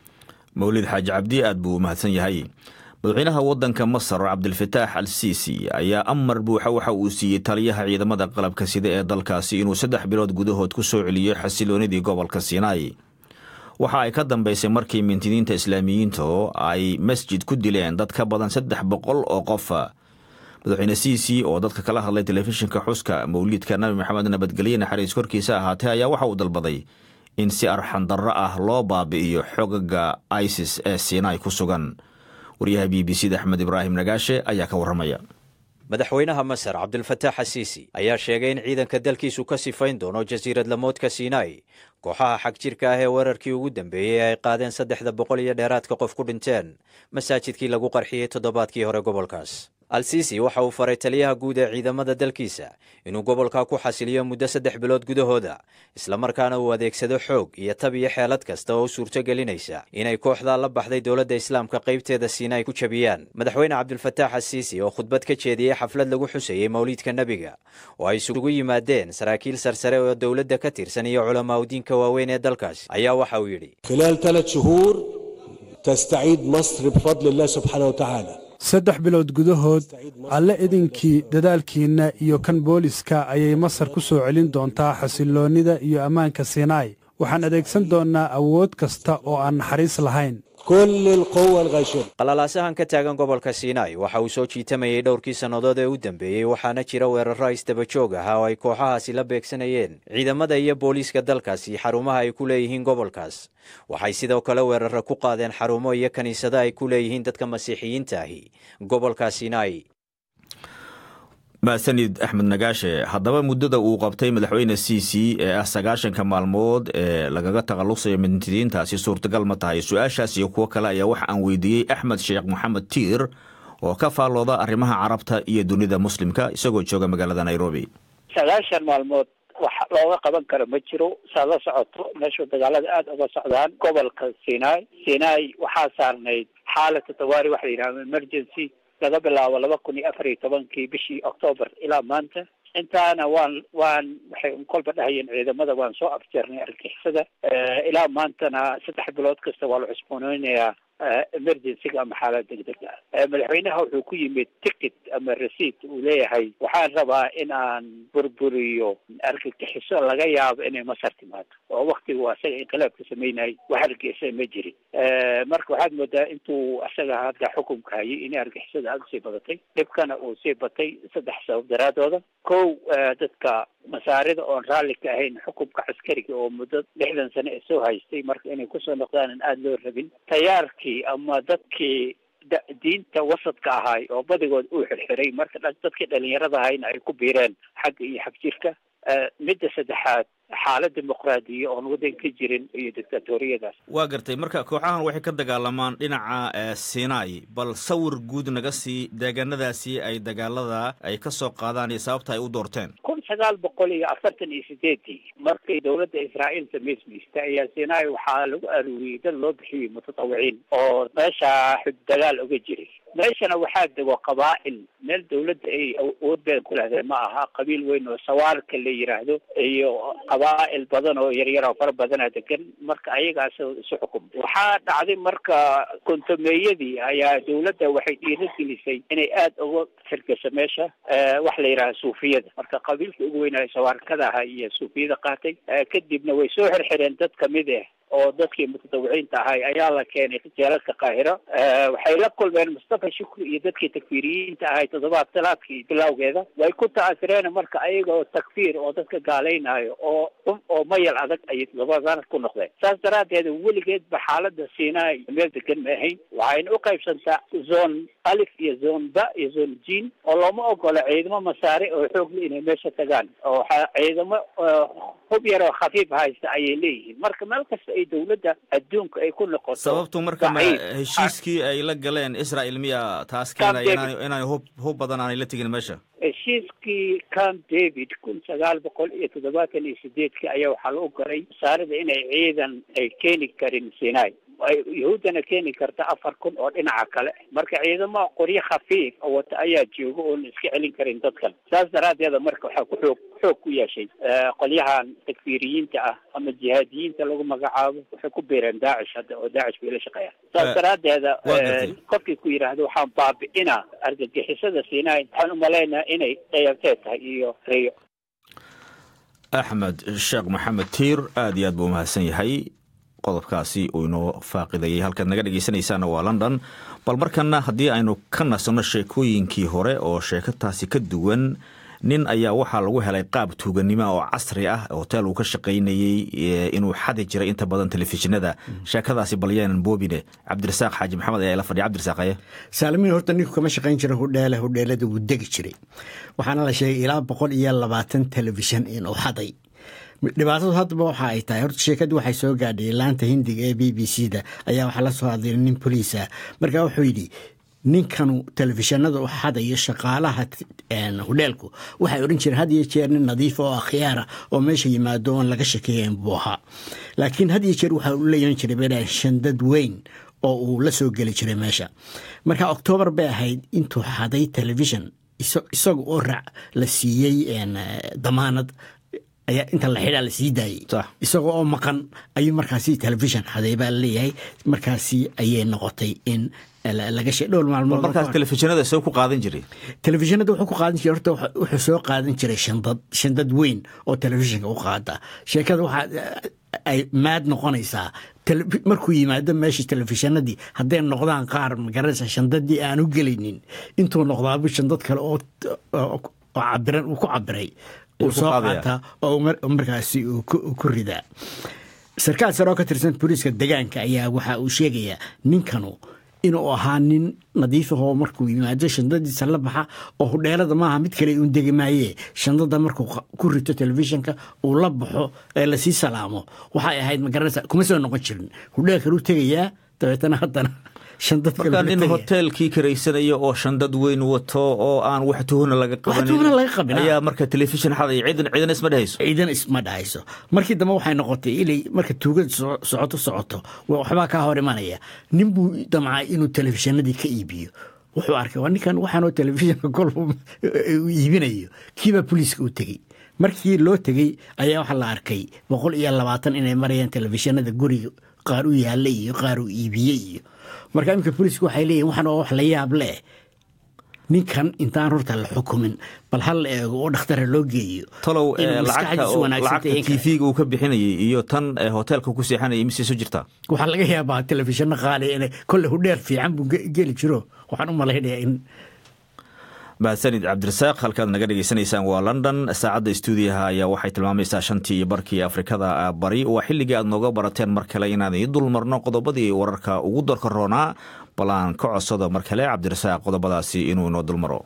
mawlid xaaji cabdi aad buu u mahadsan yahay madaxweynaha waddanka masar cabdilfataax al siisi ayaa amar buuxa waxa uu siiyey taliyaha ciidamada qalabka sida ee dalkaasi inuu saddex bilood gudahood ku soo celiyo xasiloonidii gobolka sinai waxa ay ka dambaysay markii mintidiinta islaamiyiinta oo ay masjid ku dileen dad ka badan saddex boqol oo qofa madaxweyne siisi oo dadka kala hadlay telefishinka xuska mawliidka nabi maxamed nabadgelye naxariis korkiisa ahaatee ayaa waxa uu dalbaday in si arxandarro ah loo baabi'iyo xogaga isis ee sinai ku sugan waryaha b b c da axmed ibraahim nagaashe ayaa ka warramaya madaxweynaha masar cabdilfataax asiisi ayaa sheegay in ciidanka dalkiisu ka sifayn doono jasiirad lamoodka sinai kooxaha xag jirka ah ee weerarkii ugu dambeeyey ay qaadeen saddexda boqol iyo dheeraadka qof ku dhinteen masaajidkii lagu qarxiyey toddobaadkii hore gobolkaas al-siisi waxa uu faray taliyaha guud ee ciidamada dalkiisa inuu gobolka ku xasiliyo muddo saddex bilood gudahooda islamarkaana uu adeegsado xoog iyo tab iyo xeelad kasta oo u suurto gelinaysa inay kooxdaa la baxday dowladda islaamka qaybteeda siinay ku jabiyaan madaxweyne cabdilfataax asiisi oo khudbad ka jeediyey xaflad lagu xusayey mawliidka nebiga oo ay isugu yimaadeen saraakiil sarsare oo dowladda ka tirsan iyo culamaa udiinka waaweyn ee dalkaasi ayaa waxa uu yidhi خلال ثلاث شهور تستعيد مصر بفضل الله سبحانه وتعالى saddex bilood gudahood alle idinkii dadaalkiinna iyo kan booliska ayay masar ku soo celin doontaa xasilloonnida iyo ammaanka sinai waxaan adeegsan doonnaa awood kasta oo aan naxariis lahayn كل القوة الغاشمة qalalaasahan ka taagan gobolka sinai waxa uu soo jiitamayey dhowrkii sannadood ee u dambeeyey waxaana jira weeraro isdaba joog ah oo ay kooxahaasi la beegsanayeen ciidamada iyo booliiska dalkaasi xarumaha ay ku leeyihiin gobolkaas waxay sidoo kale weeraro ku qaadeen xarumo iyo kiniisado ay ku leeyihiin dadka masiixiyiinta ahi gobolka sinai mahadsanid axmed nagaashe haddaba muddada uu qabtay madaxweyne c c ee ah sagaashanka maalmood ee lagaga takhallusayo mintidiintaasi suurtagal ma tahay su-aashaas iyo kuwo kale ayaa waxa aan weydiiyey axmed sheekh moxamed tiir oo ka faallooda arrimaha carabta iyo dunida muslimka isagoo jooga magaalada nairobi sagaashan maalmood wax looga qaban karo ma jiro saad la socoto meeshuu dagaalada aada uga socdaan gobolka sinai sinai waxaa saarnayd xaalata tawaari waxa la yidhahda emergency laga bilaabo laba kun iyo afar iyo tobankii bishii octoobar ilaa maanta intaana waan waan waxay kolba dhahayeen ciidamada waan soo afjeernay argixisada ilaa maantana saddex bilood kasta waa la cusbooneynayaa emergencyga ama xaalad degdeg ah madaxweynaha wuxuu ku yimid ticket ama receipt uu leeyahay waxaan rabaa in aan burburiyo argagixiso laga yaabo inay masar timaado oo waktigu asaga inqilaabka sameynayay wax argixisa ma jirin marka waxaad moodaa intuu asaga hadda xukunka hayay inay argixisada aada usii badatay dhibkana uu sii batay saddex sabab daraadooda kow dadka masaarida oon raalli ka ahayn xukunka caskariga oo muddo lixdan sane ee soo haystay marka inay kusoo noqdaan aan aada loo rabin tayaarkii ama dadkii diinta wasadka ahaay oo badigood uu xirxiray marka dadkii dhalinyarada ahayna ay ku biireen xagga iyo xagjirka midda saddexaad xaalad dimuqraadiya oon waddan ka jirin iyo dictatoriyadaas waa gartay marka kooxahan waxay ka dagaalamaan dhinaca sinai bal sawir guud naga sii deegaanadaasi ay dagaalada ay ka soo qaadaan iyo sababta ay u doorteen kun sagaal boqol iyo afartan iyo sideedii markay dowladda israa'iil samaysmaystay ayaa sinai waxaa lagu aruuriyey dad loo bixiyey mutatawiciin oo meesha dagaal uga jiray meeshana waxaa dego qabaa'il meel dawladda ay awood badan ku lehdeen ma aha qabiil weyn oo sawaarka la yidhaahdo iyo qabaa'il badan oo yaryar oo fara badana degan marka ayagaas isu xukum waxaa dhacday marka kontomeeyadii ayaa dawladda waxay dhiirigelisay inay aada uga firgaso meesha wax la yidhaha suufiyada marka qabiilka ugu weynaayo sawaarkada aha iyo suufiyada qaatay kadibna way soo xirxireen dad kamid ah oo dadkii mutatawiciinta ahay ayaa la keenay jeelalka qaahiro waxay la kulmeen mustafa shukri iyo dadkii takfiiriyiinta ahay toddobaad talaadkii bilowgeeda way ku ta'asireen marka ayaga oo takfiir oo dadka gaalaynayo oo oo mayal adag ayay toddobaadaan ku noqdeen saas daraaddeed weligeedba xaalada sinai meel degan ma ahayn waxayna u qaybsantaa zone alif iyo zone ba iyo zone jin oo looma ogola ciidamo masaare oo xoogle inay meesha tagaan oo ciidamo hub yar oo khafiif haysta ayay leeyihiin marka meel kasta ay dawladda adduunka ay ku noqoto sababtu marka ma heshiiskii ay la galeen israel miya taas keenaya inaan inaan hub hub badan aanay la tegin meesha heshiiskii camp david kun sagaal boqol iyo toddobaatan iyo sideedkii ayaa waxaa lagu galay masaarida inay ciidan ay keeni karin sinai ay yahuuddana keeni karta afar kun oo dhinaca kale marka ciidamo qoryo khafiif oo wata ayaa jooga oon iska celin karin dadkan saas daraaddeeda marka waxaa ku xoog xoog ku yeeshay qolyahan takfiiriyiinta ah ama jihaadiyiinta lagu magacaabo waxay ku biireen daacish hadda oo daacish bay la shaqeeyaan saas daraaddeeda qofkii ku yidhaahdo waxaan baabi'inaa argagixisada sinai waxaan umalaynaa inay dayarteed tahay iyo riyo axmed sheekh maxamed tiir aad iyo aad buu umahadsan yahay qodobkaasi uu inoo faaqidayay halkaad naga dhegaysanaysaana waa london bal markana haddii aynu ka nasanno sheekooyinkii hore oo sheekataasi ka duwan nin ayaa waxaa lagu helay qaab tuuganimo oo casri ah hotel uu ka shaqaynayey inuu xadi jiray inta badan telefishinada sheekadaasi balyaanan boobine cabdirasaaq xaaji maxamed ayaa la fadhiya cabdirasaaq aye saalimiin horta ninku kama shaqayn jira hudheele hudheelada wuu degi jiray waxaana la sheegay ilaa boqol iyo labaatan telefishan inuu xaday dhibaatadu haddaba waxa ay tahay horta sheekadii waxay soo gaadhay laanta hindiga ee b b c da ayaa waxaa la soo hadlay nin boliis ah markaa wuxuu yidhi ninkanu telefishinada u xadayo shaqaalaha hudheelku waxay odhan jireen had iyo jeer nin nadiif oo akhyaara oo meesha yimaado oon laga shakeeyen buu ahaa laakiin had iyo jeer waxa uu la yeelan jiray baa shandad weyn oo uu la soo geli jiray meesha marka oktoobar bay ahayd intuu xaday telefishon isaga oo raac la siiyey damaanad ayaa inta la xidhaa la sii daayey isagoo oo maqan ayuu markaasi telefishon xaday baa laleeyahay markaasi ayay noqotay in laga she dhowr maalmood markaas telefishinada soo ku qaadan jiray telefishinada wuxuu ku qaadan jiray horta wuxuu soo qaadan jiray shandad shandad weyn oo telefishinka u qaada sheekada waxaa ay maad noqonaysaa markuu yimaado meesha telefishinadii hadday noqdaan qaar magaranaysa shandadii aan u gelaynin intuu noqdaaba shandad kale oo cabiran uu ku cabiray uu soo qaataa oo markaasi uu ku ridaa sarkaal sare oo ka tirsan booliiska degaanka ayaa waxa uu sheegayaa ninkanu inuu ahaa nin nadiifahoo markuu yimaado shandadiisa la baxa oo hudheelada maaha mid kale uun degi maaye shandada markuu ku rito telefishinka uu la baxo ee lasii salaamo waxay ahayd magaranaysa kuma soo noqon jirin hudheel kaluu tegayaa dabeetana haddana markaa nin hoteelkii karaysanayo oo shandad weyn wato oo aan wax tuhuna laga qabanin ayaa marka telefishin xaday ciidan ciidan isma dhehayso ciidan isma dhahayso markii dambe waxay noqotay ilay marka tuugada socoto socoto waxbaa kaa hor imanaya nin buu damcaa inuu telefishinadii ka iibiyo wuxuu arkay waa ninkan waxaanoo telefishinka kolba iibinayo kiibaa boliiska u tegey markii loo tegey ayaa waxaa la arkay boqol iyo labaatan inay marayaan telefishinada guriga qaar u yaalla iyo qaar uu iibiyey iyo marka iminka booliisku waxay leeyihin waxaan waa wax la yaab leh ninkan intaan horta la xukumin bal hal la eego oo dhakhtara loo geeyo talow lacagta tv-ga uu ka bixinayay iyo tan hoteelka ku seexanayay mise isu jirtaa waxaa laga yaabaa telefishinno qaali in kolle hudheer fiican buu geli jiro waxaan u malaynayaa in mahadsanid cabdirasaaq halkaad naga dhegeysanaysaan waa london saacadda stuudiyaha ayaa waxay tilmaamaysaa shantii iyo barkii afrikada bari waa xilligii aad nooga barateen mar kale inaan ii dul marno qodobadii wararka ugu dorka roonaa bal aan ka codsado mar kale cabdirasaaq qodobadaasi inuu inoo dul maro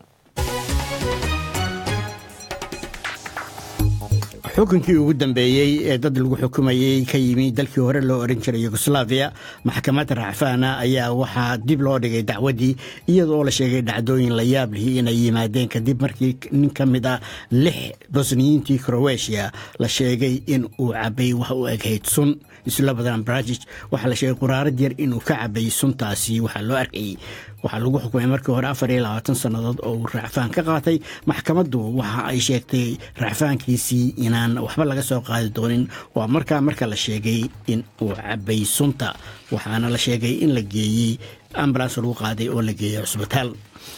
xukunkii ugu dambeeyey ee dad lagu xukumayey ka yimi dalkii hore loo oran jiray yugoslaviya maxkamadda racfaana ayaa waxaa dib loo dhigay dacwaddii iyadoo la sheegay dhacdooyin la yaab lihi inay yimaadeen kadib markii nin ka mid ah lix bosniyiintii crowetiya la sheegay in uu cabay wax u eghayd sun islabadan brajij waxaa la sheegay quraarad yar inuu ka cabay suntaasi waxaa loo arkayey waxaa lagu xukumay markii hore afar iyo labaatan sannadood oo uu racfaan ka qaatay maxkamaddu waxa ay sheegtay racfaankiisii inaan waxba laga soo qaadi doonin waa markaa marka la sheegay in uu cabay sunta waxaana la sheegay in la geeyey ambulans lagu qaaday oo la geeyey cusbitaal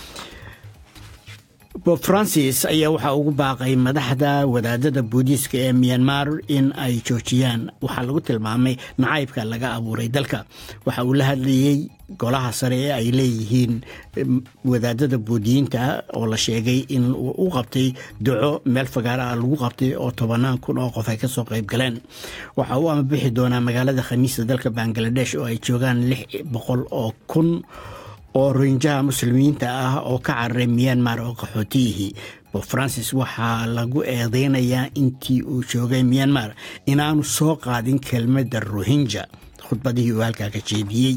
bob francis ayaa waxaa ugu baaqay madaxda wadaadada boodiiska ee myanmar in ay joojiyaan waxaa lagu tilmaamay nacaybka laga abuuray dalka waxa uu la hadlayey golaha sare ee ay leeyihiin wadaadada boodiyiinta oo la sheegay in uu u qabtay duco meel fagaara ah lagu qabtay oo tobanaan kun oo qof ay ka soo qayb galeen waxa uu amabixi doonaa magaalada khamiista dalka bangaladesh oo ay joogaan lix boqol oo kun oo roinjaha muslimiinta ah oo ka cararay myanmar oo qaxootiyihii bob francis waxaa lagu eedeynayaa intii uu joogay myanmar inaanu soo qaadin kelmadda rohinja khudbadihii uu halkaa ka jeediyey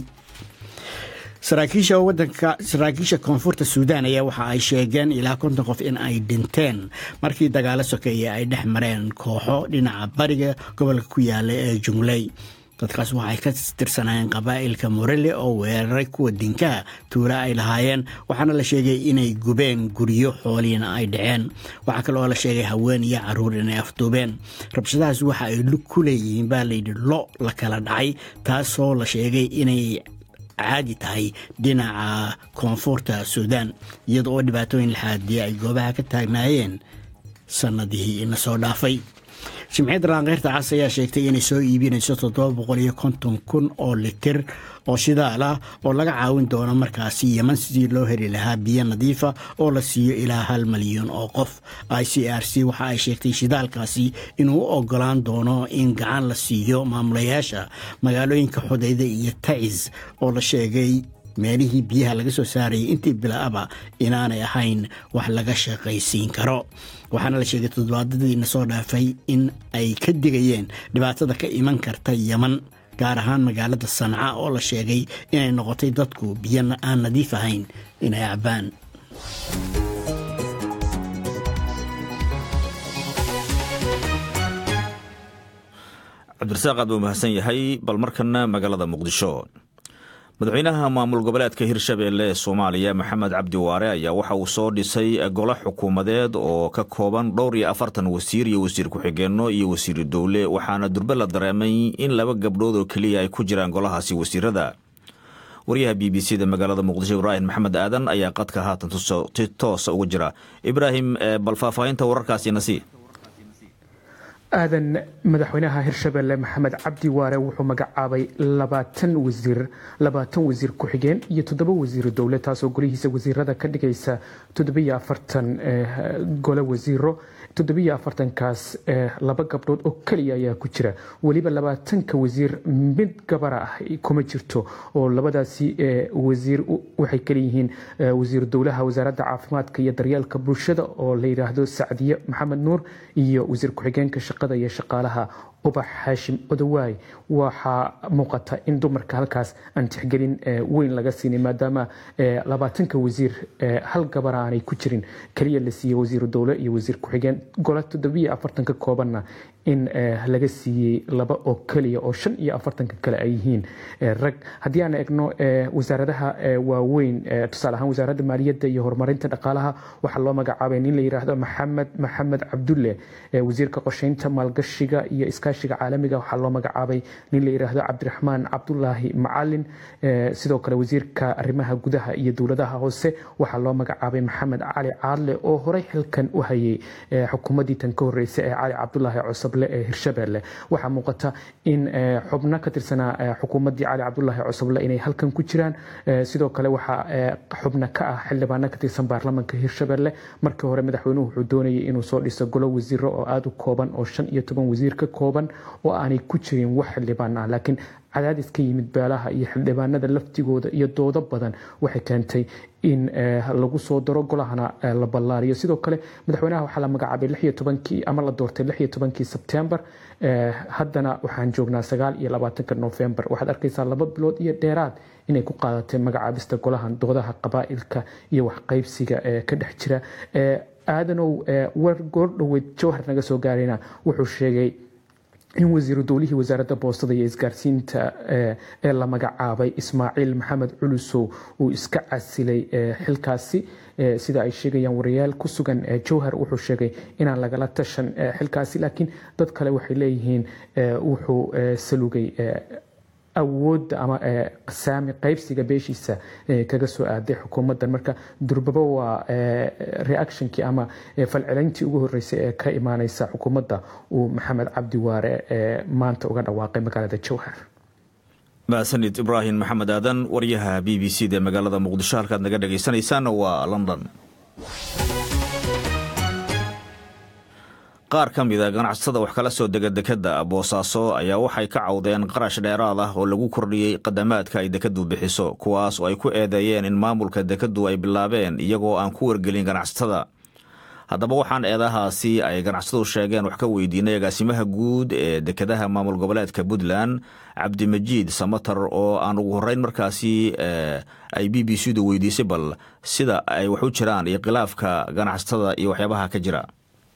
saraakiisha wadanka saraakiisha koonfurta suudaan ayaa waxa ay sheegeen ilaa konton qof in ay dhinteen markii dagaalo sokeeye ay dhex mareen kooxo dhinaca bariga gobolka ku yaala ee jungley dadkaas waxay ka tirsanaayeen qabaa'ilka morele oo weeraray kuwa dinkaha tuula ay lahaayeen waxaana la sheegay inay gubeen guryo xooliina ay dhaceen waxaa kale oo la sheegay haween iyo caruur inay afduubeen rabshadahaas waxa ay lug ku leeyihiin baa layidhi lo la kala dhacay taasoo la sheegay inay caadi tahay dhinaca koonfurta suudaan iyada oo dhibaatooyin laxaadiya ay goobaha ka taagnaayeen sannadihii ina soo dhaafay jimciyadda raankeyrta cas ayaa sheegtay inay soo iibinayso toddoba boqol iyo konton kun oo litir oo shidaal ah oo laga caawin doono markaasi yeman sidii loo heli lahaa biyo nadiifa oo la siiyo ilaa hal malyan oo qof i c r c waxa ay sheegtay shidaalkaasi inuu u ogolaan doono in gacan la siiyo maamulayaasha magaalooyinka xudayda iyo tacis oo la sheegay meelihii biyaha laga soo saarayay intii bilaaba inaanay ahayn wax laga shaqaysiin karo waxaana la sheegay toddobaadadiina soo dhaafay in ay ka digayeen dhibaatada ka iman karta yeman gaar ahaan magaalada sanca oo la sheegay inay noqotay dadku biyo aan nadiif ahayn inay cabaan cabdirasaaq aad buu mahadsan yahay bal markana magaalada muqdisho madaxweynaha maamul goboleedka hirshabeelle ee soomaaliya maxamed cabdi waare ayaa waxa uu soo dhisay golo xukuumadeed oo ka kooban dhowr iyo afartan wasiir iyo wasiir ku-xigeenno iyo wasiiru dowle waxaana durbe la dareemay in laba gabdhood oo keliya ay ku jiraan golahaasi wasiirada waryaha b b c da magaalada muqdisho ibraahim maxamed aadan ayaa qadka haatan toosa uga jira ibraahim bal faahfaahinta wararkaasi nasi aadan madaxweynaha hirshabelle maxamed cabdi waare wuxuu magacaabay labaatan wasiir labaatan wasiir ku-xigeen iyo toddoba wasiiro dowle taasoo golihiisa wasiirada ka dhigaysa toddobiyo afartan gole wasiiro toddobiyo afartankaas laba gabdhood oo keliya ayaa ku jira weliba labaatanka wasiir mid gabara ah kuma jirto oo labadaasi wasiir waxay kaleyihiin wasiir dowlaha wasaaradda caafimaadka iyo daryeelka bulshada oo la yidhaahdo sacdiye maxamed nuur iyo wasiir ku-xigeenka shaqada iyo shaqaalaha ubax xaashim odawaay waxaa muuqata in dumarka halkaas aan tixgelin weyn laga siinay maadaama labaatanka wasiir hal gabar aanay ku jirin keliya la siiyey wasiiru dowle iyo wasiir ku-xigeen gole toddobiyo afartanka koobanna in laga siiyey laba oo keliya oo shan iyo afartanka kale ay yihiin rag haddii aan eegno wasaaradaha waaweyn tusaale ahaan wasaaradda maaliyadda iyo horumarinta dhaqaalaha waxaa loo magacaabay nin la yidhaahdo maxamed maxamed cabdulle wasiirka qorsheynta maalgashiga iyo iskaashiga caalamiga waxaa loo magacaabay nin la yidhaahdo cabdiraxmaan cabdulaahi macalin sidoo kale wasiirka arrimaha gudaha iyo dowladaha hoose waxaa loo magacaabay maxamed cali caadle oo horey xilkan u hayay xukuumaddii tan ka horreysay ee cali cabdulaahi cosable ee hirshabelle waxaa muuqata in xubno ka tirsanaa xukuumaddii cali cabdulaahi cosable inay halkan ku jiraan sidoo kale waxaa xubno ka ah xildhibaano ka tirsan baarlamanka hirshabelle markii hore madaxweynuhu wuxuu doonayay inuu soo dhiso golo wasiiro oo aada u kooban oo shan iyo toban wasiir ka kooban oo aanay ku jirin wax xildhibaan ah laakiin cadaadis ka yimid beelaha iyo xildhibaanada laftigooda iyo doodo badan waxay keentay in lagu soo daro golahana la ballaariyo sidoo kale madaxweynaha waxaa la magacaabay lix iyo tobankii ama la doortay lix iyo tobankii sebtembar haddana waxaan joognaa sagaal iyo labaatanka novembar waxaad arkaysaa laba bilood iyo dheeraad inay ku qaadatay magacaabista golahan doodaha qabaa'ilka iyo waxqaybsiga ee ka dhex jira aadanow war goordhoweyd jawhar naga soo gaarayna wuxuu sheegay in wasiiru dowlihii wasaaradda boostada iyo isgaarsiinta ee la magacaabay ismaaciil maxamed culusow uu iska casilay xilkaasi sida ay sheegayaan wariyaal ku sugan jowhar wuxuu sheegay inaan lagala tashan xilkaasi laakiin dad kale waxay leeyihiin wuxuu salugay awoodda ama saami qaybsiga beeshiisa kaga soo aaday xukuumaddan marka durbaba waa reactionkii ama falcelintii ugu horreysay ee ka imaaneysa xukuumadda uu maxamed cabdi waare maanta uga dhawaaqay magaalada jowhar mahadsanid ibraahim maxamed aadan waryaha b b c da magaalada muqdisho halkaad naga dhagaysanaysaan waa london qaar ka mida ganacsatada wax kala soo dega dekadda boosaaso ayaa waxay ka cawdeen qarash dheeraad ah oo lagu kordhiyey qadamaadka ay dekaddu bixiso kuwaas oo ay ku eedeeyeen in maamulka dekaddu ay bilaabeen iyagoo aan ku wargelin ganacsatada haddaba waxaan eedahaasi ay ganacsatadu sheegeen wax ka weydiinay agaasimaha guud ee dekadaha maamul goboleedka puntland cabdimajiid samatar oo aan ugu horreyn markaasi ay b b c du weydiisay bal sida ay wax u jiraan iyo khilaafka ganacsatada iyo waxyaabaha ka jira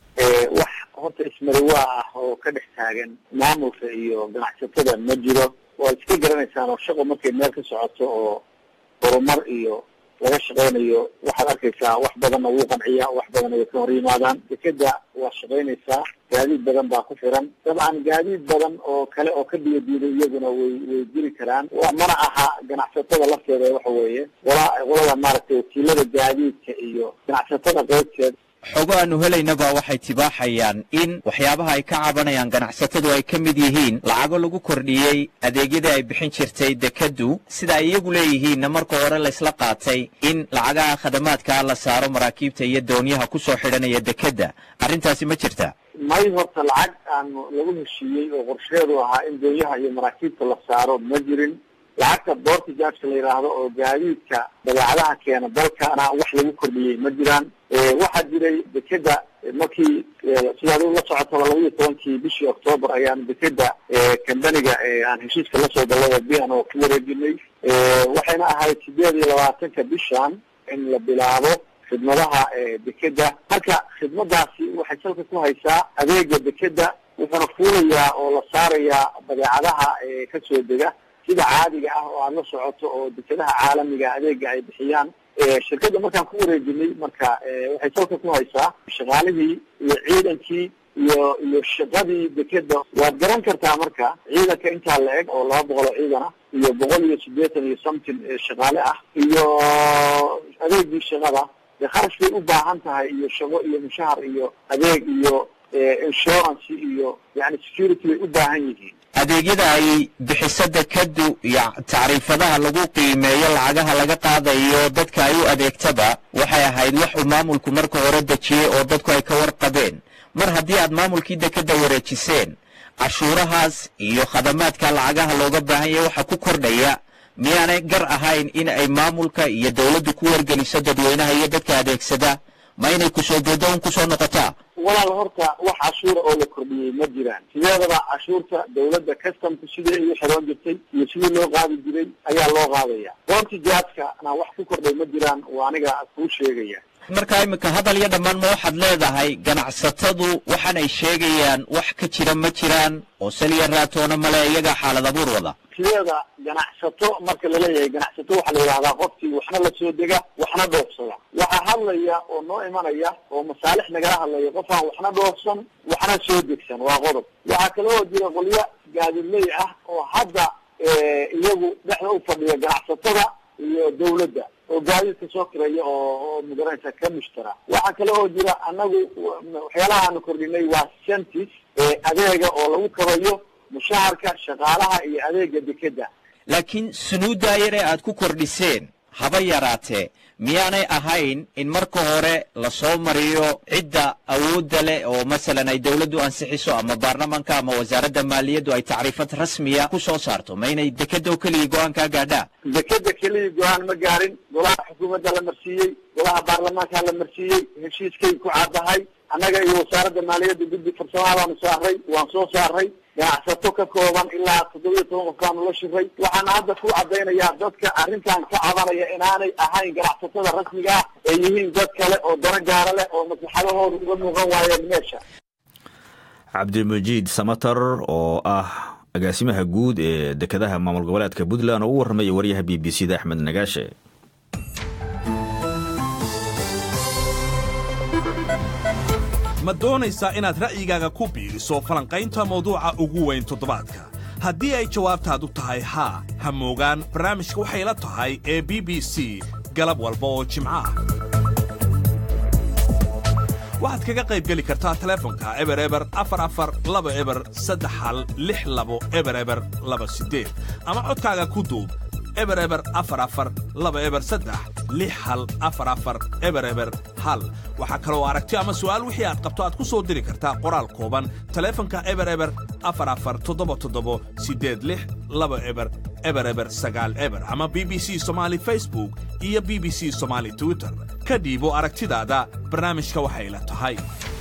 horta ismariwaa ah oo ka dhex taagan maamulka iyo ganacsatada ma jiro waad iska garanaysaan oo shaqo markay meel ka socoto oo horumar iyo laga shaqaynayo waxaad arkaysaa wax badanna wuu qanciyaa wax badanna way ka hor yimaadaan dekeda waa shaqaynaysaa gaadiid badan baa ku xiran dabcan gaadiid badan oo kale oo ka biyadiiday iyaguna way way jiri karaan mana aha ganacsatada lafteeda waxa weeye qola qolada maaragtay wakiilada gaadiidka iyo ganacsatada qaybteed xogo aanu helaynaba waxay tibaaxayaan in waxyaabaha ay ka cabanayaan ganacsatadu ay ka mid yihiin lacago lagu kordhiyey adeegyadii ay bixin jirtay dekaddu sida ay iyagu leeyihiinna marka hore laysla qaatay in lacagaha khadamaadkaa la saaro maraakiibta iyo doonyaha ku soo xidhanaya dekedda arrintaasi ma jirta may horta lacag aan lagu heshiiyey oo qorsheedu ahaa in doonyaha iyo maraakiibta la saaro ma jirin lacagta boorta jaajka la yidhaahdo oo gaadiidka badeecadaha keena dalkana wax lagu kordhiyey ma jiraan waxaa jiray dekeda markii sidaad la socotaba laba iyo tobankii bishii octoobar ayaan dekeda kambaniga aan heshiiska lasoo gallay bian oo ku wareejinay waxayna ahayd sideed iyo labaatanka bishan in la bilaabo khidmadaha dekeda marka khidmadaasi waxay salka ku haysaa adeega dekeda wuxuuna fuulayaa oo la saarayaa badeecadaha kasoo dega sida caadiga ah oo aad la socoto oo dekadaha caalamiga adeega ay bixiyaan shirkadda markaan ku wareejinay marka waxay salka ku haysaa shaqaalihii iyo ciidankii iyo iyo shaqadii dekeda waad garan kartaa marka ciidanka intaa la eg oo laba boqol oo ciidan ah iyo boqol iyo siddeetan iyo something shaqaale ah iyo adeegii shaqada dee kharash bay u baahan tahay iyo shaqo iyo mushahar iyo adeeg iyo insurance iyo yani security bay u baahan yihiin adeegyada ay bixiso dekadu iyo tacriifadaha lagu qiimeeyo lacagaha laga qaadayo dadka ay u adeegtaba waxay ahayd wax uu maamulku marka hore dejiyey oo dadku ay ka warqabeen mar haddii aad maamulkii dekadda wareejiseen cashuurahaas iyo khadamaadka lacagaha looga baahan yahay waxa ku kordhaya miyaanay gar ahayn in ay maamulka iyo dowladdu ku wargeliso dadweynaha iyo dadka adeegsada ma inay kusoo boodo un kusoo noqotaa walaal horta wax cashuura oo la kordhiyey ma jiraan sideedaba cashuurta dawladda customku sidii ay u xiroon jirtay iyo sidii loo qaadi jiray ayaa loo qaadaya goobta jaadkana wax ku kordhay ma jiraan waa aniga kuu sheegaya markaa iminka hadal iyo dhammaan ma waxaad leedahay ganacsatadu waxaan ay sheegayaan wax ka jira ma jiraan oo saliya raatoona male iyagaa xaalad abuur wada sideeda ganacsato marka laleeyahay ganacsato waxaa la yidhahdaa qofkii waxna la soo dega waxna dhoofsada waxaa hadlaya oo noo imanaya oo masaalix nagala hadlaya qof aan waxna dhoofsan waxna soo degsan waa qodob waxaa kale oo jira qolyo gaadidley ah oo hadda iyagu dhexda u fadhiya ganacsatada iyo dawladda oo gaadiidka soo kiraya oo oo magaranaysa ka mushtara waxaa kale oo jira annagu waxyaalaha aanu kordhinay waa centis adeega oo lagu kabayo mushaharka shaqaalaha iyo adeega dekeda laakiin sunuuddaa yar ee aad ku kordhiseen haba yaraatee miyaanay ahayn in marka hore lasoo mariyo cidda awoodda leh oo masalan ay dawladdu ansixiso ama baarlamanka ama wasaaradda maaliyaddu ay tacriifad rasmiya ku soo saarto ma inay dekeda oo keligii go-aan kaa gaadhaa dekeda keligii go-aan ma gaarin golaha xukuumadda la marsiiyey golaha baarlamaanka la marsiiyey heshiiskay ku caddahay annaga iyo wasaaradda maaliyadda guddi farsamaha baanu saaray waan soo saaray ganacsato ka kooban ilaa toddobiyo toban qof baanu la shiray waxaana hadda ku caddaynayaa dadka arrintan ka cabanaya inaanay ahayn ganacsatada rasmiga ah ee yihiin dad kale oo dana gaara leh oo maslaxadahooda uga muuqan waayeen meesha cabdimajiid samatar oo ah agaasimaha guud ee dekedaha maamul goboleedka puntland oo u warramaya waryaha b b c da axmed nagaashe ma doonaysaa inaad ra'yigaaga ku biiriso falanqaynta mawduuca ugu weyn toddobaadka haddii ay jawaabtaadu tahay haa ha moogaan barnaamijka waxay la tahay ee b b c galab walba oo jimco ah waxaad kaga qayb geli kartaa telefonka eber eber afar afar laba eber saddex hal lix labo eber eber laba siddeed ama codkaaga ku duub eber eber afar afar laba eber saddex lix hal afar afar eber eber hal waxaa kaloo aragti ama su'aal wixii aad qabto aad ku soo diri kartaa qoraal kooban taleefanka eber eber afar afar toddoba toddobo siddeed lix laba eber eber eber sagaal eber ama b b c somaali facebook iyo b b c somaali twitter ka dhiibo aragtidaada barnaamijka waxay la tahay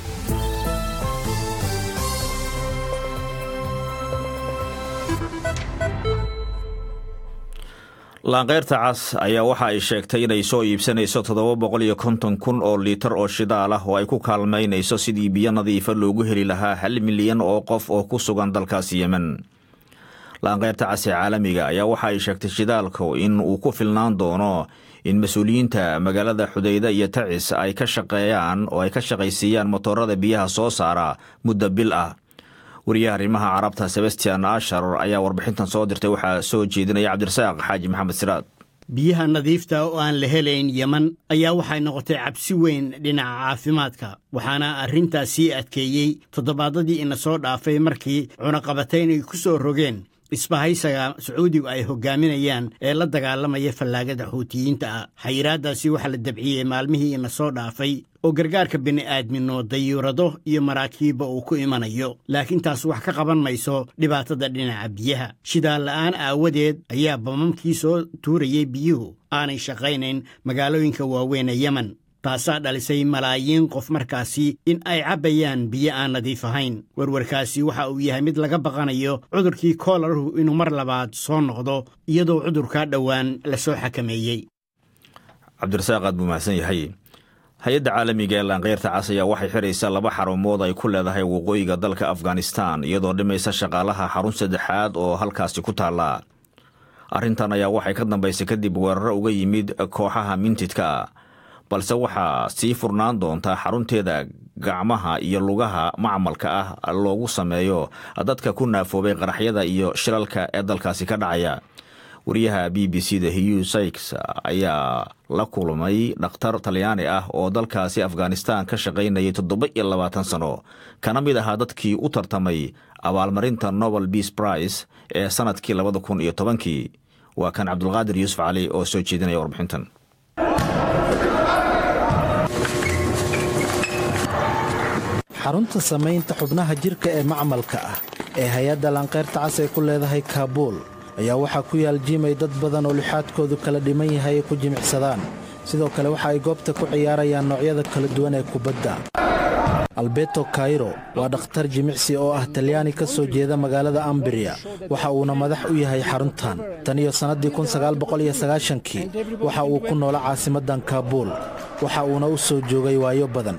laanqeyrta cas ayaa waxa ay sheegtay inay soo iibsanayso toddoba boqol iyo konton kun oo liitar oo shidaal ah oo ay ku kaalmaynayso sidii biyo nadiifa loogu heli lahaa hal milyan oo qof oo ku sugan dalkaas yemen laanqeyrta cas ee caalamiga ayaa waxa ay sheegtay shidaalku in uu ku filnaan doono in mas-uuliyiinta magaalada xudayda iyo tacis ay ka shaqeeyaan oo ay ka shaqaysiiyaan motoorada biyaha soo saara muddo bil ah wariyaha arrimaha carabta sebastian ashar ayaa warbixintan soo dirtay waxaa soo jeedinaya cabdirasaaq xaaji maxamed siraad biyaha nadiifta oo aan la helayn yeman ayaa waxay noqotay cabsi weyn dhinaca caafimaadka waxaana arrintaas sii adkeeyey toddobaadadii ina soo dhaafay markii cunaqabatayn ay ku soo rogeen isbahaysaga sacuudigu ay hogaaminayaan ee la dagaalamaya fallaagada xuutiyiinta ah xayiraaddaasi waxaa la dabciyey maalmihii ina soo dhaafay oo gargaarka bini'aadmino dayuurado iyo maraakiibba uu ku imanayo laakiin taas wax ka qaban mayso dhibaatada dhinaca biyaha shidaal la'aan aawadeed ayaa bamamkii soo tuurayay biyuhu aanay shaqaynayn magaalooyinka waaweyn ee yemen taasaa dhalisay malaayiin qof markaasi in ay cabbayaan biyo aan nadiif ahayn warwarkaasi waxa uu yahay mid laga baqanayo cudurkii koolaruhu inuu mar labaad soo noqdo iyadoo cudurkaa dhowaan la soo xakameeyey cabdirasaaq aad buu mahadsan yahay hay-adda caalamiga ee laanqeyrta cas ayaa waxay xidhaysaa laba xarumood ay ku leedahay waqooyiga dalka afghanistan iyadoo dhimaysa shaqaalaha xarun saddexaad oo halkaasi ku taalla arrintan ayaa waxay ka dambaysay kadib weeraro uga yimid kooxaha mintidka balse waxaa sii furnaan doontaa xarunteeda gacmaha iyo lugaha macmalka ah loogu sameeyo dadka ku naafoobay qaraxyada iyo shilalka ee dalkaasi ka dhacaya wariyaha b b c da hugh sykes ayaa la kulmay dhakhtar talyaani ah oo dalkaasi afghanistan ka shaqaynayay toddoba iyo labaatan sano kana mid ahaa dadkii u tartamay abaalmarinta nobel beas price ee sannadkii labada kun iyo tobankii waa kan cabdulqaadir yuusuf cali oo soo jeedinaya warbixintan xarunta samaynta xubnaha jirka ee macmalka ah ee hay-adda lanqayrta cas ay ku leedahay kaabuul ayaa waxaa ku yaal jiimay dad badan oo lixaadkoodu kala dhiman yahay ay ku jimicsadaan sidoo kale waxa ay goobta ku ciyaarayaan noocyada kala duwan ee kubadda alberto kairo waa dhakhtar jimicsi oo ah talyaani ka soo jeeda magaalada ambriya waxa uuna madax u yahay xaruntan tan iyo sannaddii kii waxa uu ku noola caasimaddan kaabuul waxa uuna u soo joogay waayo badan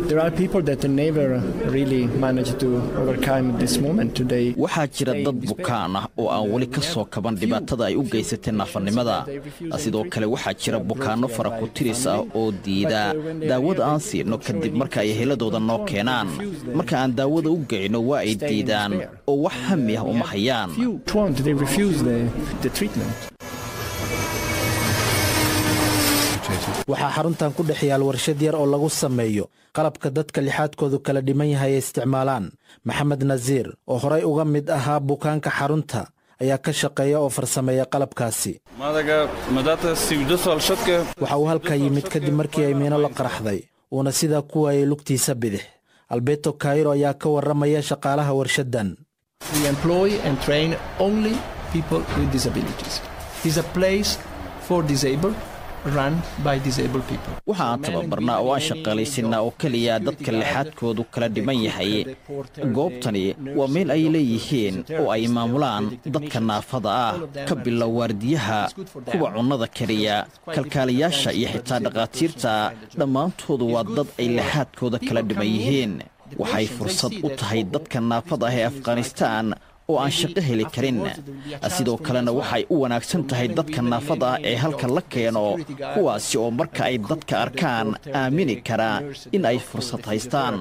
waxaa jira dad bukaan ah oo aan weli ka soo kaban dhibaatada ay u geysatay naafannimada sidoo kale waxaa jira bukaanno faraku-tiris ah oo diida daawada aan siino kadib marka ay heladooda noo keenaan marka aan daawada u geyno waa ay diidaan oo wax hami ah uma hayaan waxaa xaruntan ku dhex yaal warshad yar oo lagu sameeyo qalabka dadka lixaadkoodu kala dhiman yahay ay isticmaalaan maxamed nasiir oo horay uga mid ahaa bukaanka xarunta ayaa ka shaqeeya oo farsameeya qalabkaasi waxa uu halkaa yimid kadib markii ay miino la qaraxday uuna sidaa ku waayay lugtiisa bidix alberto kairo ayaa ka warramaya shaqaalaha warshaddan waxa aan tababarnaa oo aan shaqaalaysinnaa oo keliya dadka lixaadkoodu kala dhiman yahay goobtani waa meel ay leeyihiin oo ay maamulaan dadka naafada ah ka bilow waardiyaha kuwa cunnada keliya kalkaaliyaasha iyo xitaa dhakhaatiirta dhammaantoodu waa dad ay lixaadkooda kala dhiman yihiin waxay fursad u tahay dadka naafada ah ee afghanistaan oo aan shaqo heli karin sidoo kalena waxay u wanaagsan tahay dadka naafada ah ee halka la keeno kuwaasi oo marka ay dadka arkaan aamini karaa in ay fursad haystaan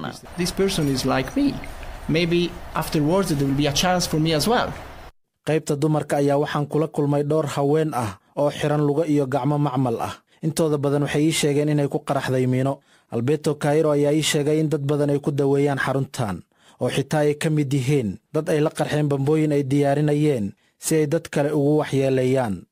qaybta dumarka ayaa waxaan kula kulmay dhowr haween ah oo xidhan lugo iyo gacmo macmal ah intooda badan waxay ii sheegeen inay ku qaraxday miino alberto kairo ayaa ii sheegay in dad badan ay ku daweeyaan xaruntan oo xitaa ay ka mid yihiin dad ay la qarxeen bambooyin ay diyaarinayeen si ay dad kale ugu waxyeeleeyaan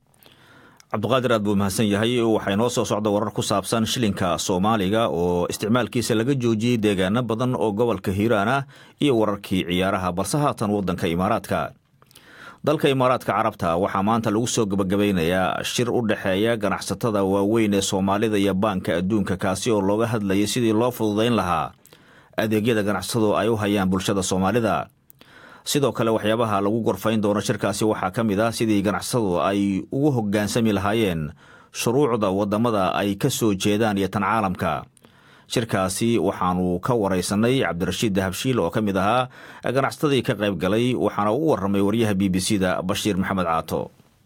cabduqaadir aad buu mahadsan yahay waxaa inoo soo socda warar ku saabsan shilinka soomaaliga oo isticmaalkiisa laga joojiyey deegaano badan oo gobolka hiiraan ah iyo wararkii ciyaaraha balse haatan waddanka imaaraadka dalka imaaraadka carabta waxaa maanta lagu soo gebagabaynayaa shir u dhexeeya ganacsatada waaweyn ee soomaalida iyo baanka adduunka kaasi oo looga hadlayay sidii loo fududayn lahaa adeegyada ganacsatadu ay u hayaan bulshada soomaalida sidoo kale waxyaabaha lagu gorfayn doono shirkaasi waxaa ka mid ah sidii ganacsatadu ay ugu hoggaansami lahaayeen shuruucda waddamada ay ka soo jeedaan iyo tan caalamka shirkaasi waxaanu ka waraysanay cabdirashiid dahabshiil oo ka mid ahaa ganacsatadii ka qayb galay waxaana u warramay waryaha b b c da bashiir maxamed caato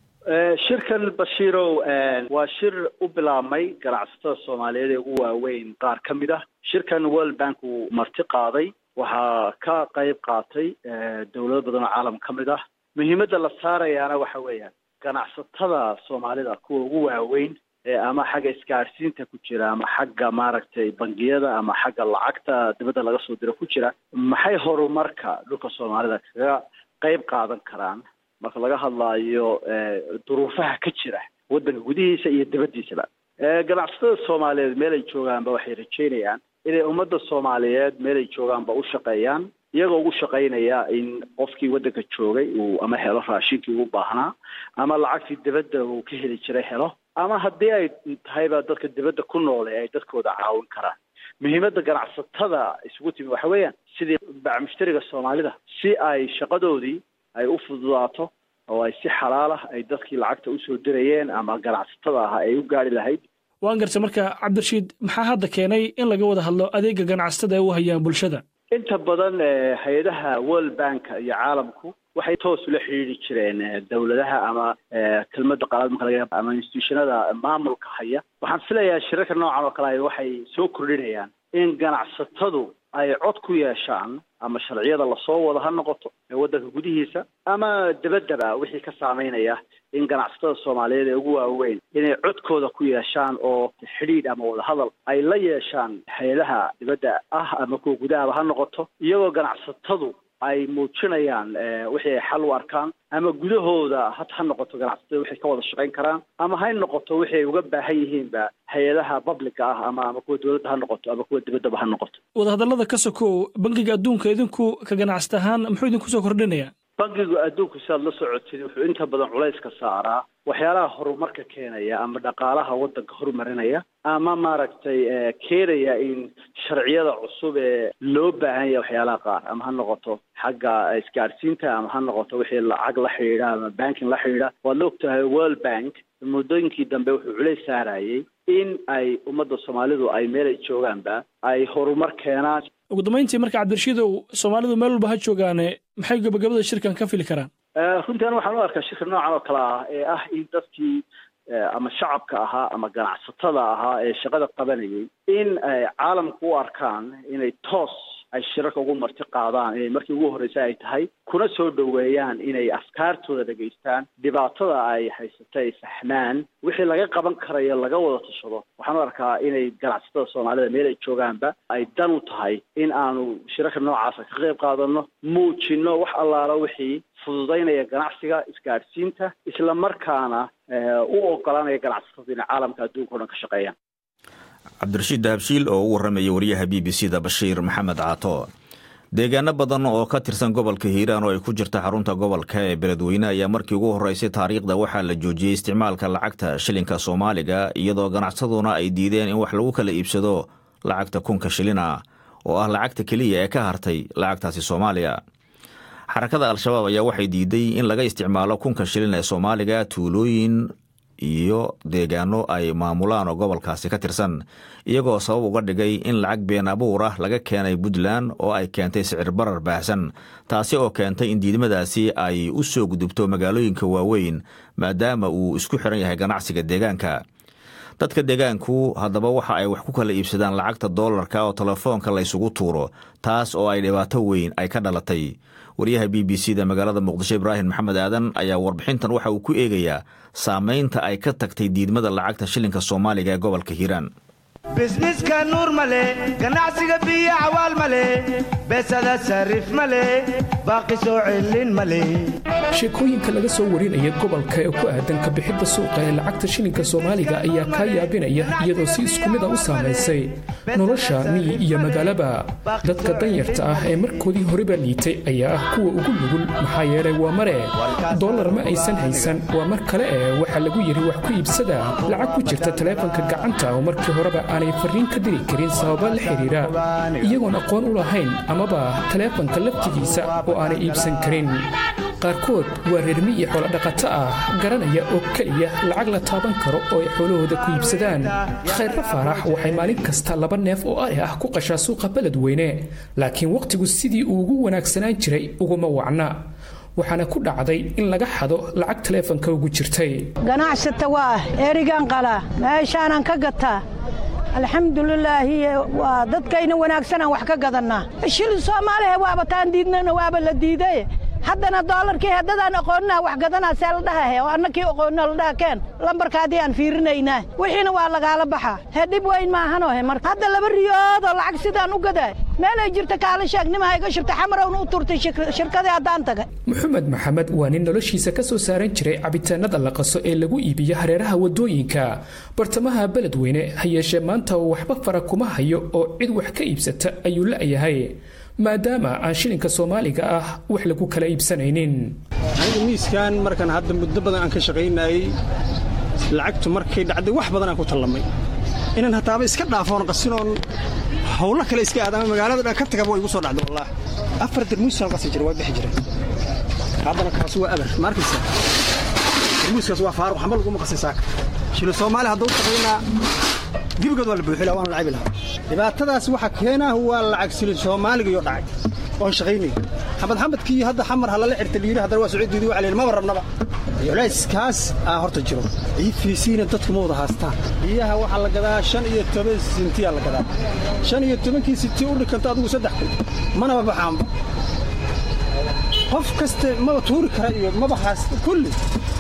shirkan bashiirow waa shir u bilaabmay ganacsatada soomaaliyeed ee ugu waaweyn qaar ka mid ah shirkan world bank uu marti qaaday waxaa ka qayb qaatay dowlado badan oo caalam ka mid ah muhiimadda la saarayaana waxa weeyaan ganacsatada soomaalida kuwa ugu waaweyn ama xagga isgaadhsiinta ku jira ama xagga maaragtay bangiyada ama xagga lacagta dibadda laga soo diro ku jira maxay horumarka dhulka soomaalida kaga qayb qaadan karaan marka laga hadlaayo duruufaha ka jira waddanka gudihiisa iyo dibaddiisaba ganacsatada soomaaliyeed meel ay joogaanba waxay rajeynayaan inay ummadda soomaaliyeed meel ay joogaanba u shaqeeyaan iyagoo ugu shaqaynaya in qofkii waddanka joogay uu ama helo raashinkii ugu baahnaa ama lacagtii dibadda uu ka heli jiray helo ama haddii ay tahayba dadka dibadda ku noole ay dadkooda caawin karaan muhiimadda ganacsatada isugu timi waxa weeyaan sidii bacmushtariga soomaalida si ay shaqadoodii ay u fududaato oo ay si xalaal ah ay dadkii lacagta usoo dirayeen ama ganacsatada ah ay u gaari lahayd waan garta marka cabdirashiid maxaa hadda keenay in laga wada hadlo adeega ganacsatada ay u hayaan bulshada inta badan hay-adaha world banka iyo caalamku waxay toos ula xidhiidri jireen dowladaha ama kelmadda qalaad marka laga ama institutionada maamulka haya waxaan filayaa shirarka noocan oo kale ay waxay soo kordhinayaan in ganacsatadu ay cod ku yeeshaan ama sharciyada lasoo wado ha noqoto ee waddanka gudihiisa ama dabaddaba wixii ka saameynaya in ganacsatada soomaaliyeed ee ugu waaweyn inay codkooda ku yeeshaan oo xidhiidh ama wadahadal ay la yeeshaan hay-adaha dibadda ah ama kuwa gudahaba ha noqoto iyagoo ganacsatadu ay muujinayaan wixii ay xal u arkaan ama gudahooda had ha noqoto ganacsatada waxay ka wada shaqayn karaan ama hay noqoto wixii ay uga baahan yihiinba hay-adaha publica ah ama ama kuwa dowladda ha noqoto ama kuwa dibaddaba ha noqoto wadahadallada ka sokow bangiga adduunka idinku ka ganacsata ahaan muxuu idinku soo kordhinaya bangiga adduunku si aad la socotid wuxuu inta badan culayska saaraa waxyaalaha horumarka keenaya ama dhaqaalaha waddanka horumarinaya ama maaragtay keenaya in sharciyada cusub ee loo baahan yahay waxyaalaha qaar ama ha noqoto xagga isgaadhsiinta ama ha noqoto wixii lacag la xidhiidha ama banking la xidhiidha waad la ogtahay world bank muddooyinkii dambe wuxuu culays saarayay in ay ummadda soomaalidu ay meel ay joogaanba ay horumar keenaan ugu dambayntii marka cabdirashiidow soomaalidu meel walba ha joogaane maxay gabagabada shirkan ka fili karaan runtii aniga waxaan u arkaa shirka noocan oo kale ah ee ah in dadkii ama shacabka ahaa ama ganacsatada ahaa ee shaqada qabanayay in ay caalamku u arkaan inay toos ay shirarka ugu marti qaadaan inay markii ugu horreysay ay tahay kuna soo dhoweeyaan inay afkaartooda dhegaystaan dhibaatada ay haysata ay fahmaan wixii laga qaban karayo laga wada tashado waxaan u arkaa inay ganacsatada soomaalida meel ay joogaanba ay dan u tahay in aanu shirarka noocaasa ka qayb qaadano muujino wax allaala wixii fududaynaya ganacsiga isgaadhsiinta isla markaana u ogolaanaya ganacsatada inay caalamka adduunka o dhan ka shaqeeyaan cabdirashiid dahabshiil oo u warramaya wariyaha b b c da bashiir maxamed caato deegaano badan oo ka tirsan gobolka hiiraan oo ay ku jirta xarunta gobolka ee beledweyne ayaa markii ugu horreysay taariikhda waxaa la joojiyey isticmaalka lacagta shilinka soomaaliga iyadoo ganacsaduna ay diideen in wax lagu kala iibsado lacagta kunka shilina oo ah lacagta keliya ee ka hartay lacagtaasi soomaaliya xarakada al-shabaab ayaa waxay diiday in laga isticmaalo kunka shilin ee soomaaliga tuulooyin iyo deegaano ay maamulaan oo gobolkaasi ka tirsan iyagoo sabab uga dhigay in lacag been abuur ah laga keenay puntland oo ay keentay sicir barar baahsan taasi oo keentay in diidmadaasi ay u soo gudubto magaalooyinka waaweyn maadaama uu isku xiran yahay ganacsiga deegaanka dadka deegaanku haddaba waxa ay wax ku kala iibsadaan lacagta doolarka oo telefoonka laysugu tuuro taas oo ay dhibaato weyn ay ka dhalatay wariyaha b b c da magaalada muqdisho ibraahim maxamed aadan ayaa warbixintan waxa uu ku eegayaa saamaynta ay ka tagtay diidmada lacagta shilinka soomaaliga ee gobolka hiiraan bisniska nuur male ganacsiga biyo cawaal male beesada sarif male baaqi soo celin male sheekooyinka laga soo warinaya gobolka ee ku aadan ka bixidda suuqa ee lacagta shilinka soomaaliga ayaa kaa yaabinaya iyadoo si isku mid a u saamaysay nolosha miyi iyo magaalaba dadka danyarta ah ee markoodii horeba liitay ayaa ah kuwa ugu nugul maxaa yeelay waa mare dollar ma aysan haysan waa mar kale ee waxaa lagu yidhi wax ku iibsada lacag ku jirta taleefanka gacanta oo markii horeba aanay farriin ka diri karin sababa la xidhiira iyagoon aqoon u lahayn amaba taleefanka laftigiisa oo aanay iibsan karin qaarkood waa reermi iyo xoolodhaqato ah garanaya oo keliya lacag la taaban karo oo ay xoolahooda ku iibsadaan khayrra faarax waxay maalin kasta laba neef oo ari ah ku qashaa suuqa beledweyne laakiin wakhtigu sidii uu ugu wanaagsanaan jiray uguma wacna waxaana ku dhacday in laga xado lacag taleefanka ugu jirtay ganacsata waa erigan qala meeshaanan ka gataa alxamdulilaahi waa dadkayna wanaagsanaan wax ka gadannaa shilin soomaaliha waaba taan diidnana waaba la diiday haddana doolarkii haddadaan aqoonnaa wax gadanaa see la dhahahe oo annakii aqoonna la dhaha keen lambarkaadii aan fiirinaynaa wixiina waa lagaala baxaa hee dhib weyn maahanohe marka hadda laba riyoodoo lacag sidaan u gadaa meelay jirta kaala sheegnimaha iga shirta xamarowna u turtay shirkadii haddaan tagay maxamed maxamed waa nin noloshiisa ka soo saaran jiray cabitaanada la qaso ee lagu iibiyo hareeraha waddooyinka bartamaha beledweyne ha yeeshee maanta waxba fara kuma hayo oo cid wax ka iibsata ayuu la'yahay maadaama aan shilinka soomaaliga ah wax lagu kala iibsanaynin aniga miiskan markaan hadda muddo badan aan ka shaqaynayey lacagtu markay dhacday wax badan aan ku tallamay inaan hataaba iska dhaafoon qasinoon howlo kale iska aadama magaalada dhan ka tagaba way igu soo dhacday wallaah afar darmuusaan qasi jiray waa bixi jiray haddana kaas waa abar maarkaysa darmuuskaas waa faaruq xamba laguma qasay saaka shilo soomaali hadduu shaqaynaa gebigood waa la buuxila waan lacabi lahaa dhibaatadaas waxa keenaa waa lacag silin soomaaliga iyo dhacay oon shaqaynay xamad xamadkii hadda xamar halala xirta layidhi haddana waa socodiidii waa layidhi maba rabnaba culayskaas aa horta jiro ifiisiina dadku ma wada haastaan biyaha waxaa la gadaa shan iyo toban sintiyaa la gadaa shan iyo tobankii sinti u dhikanto adigu saddex kun manaba baxaanba qof kaste maba tuuri kara iyo maba haasta kulli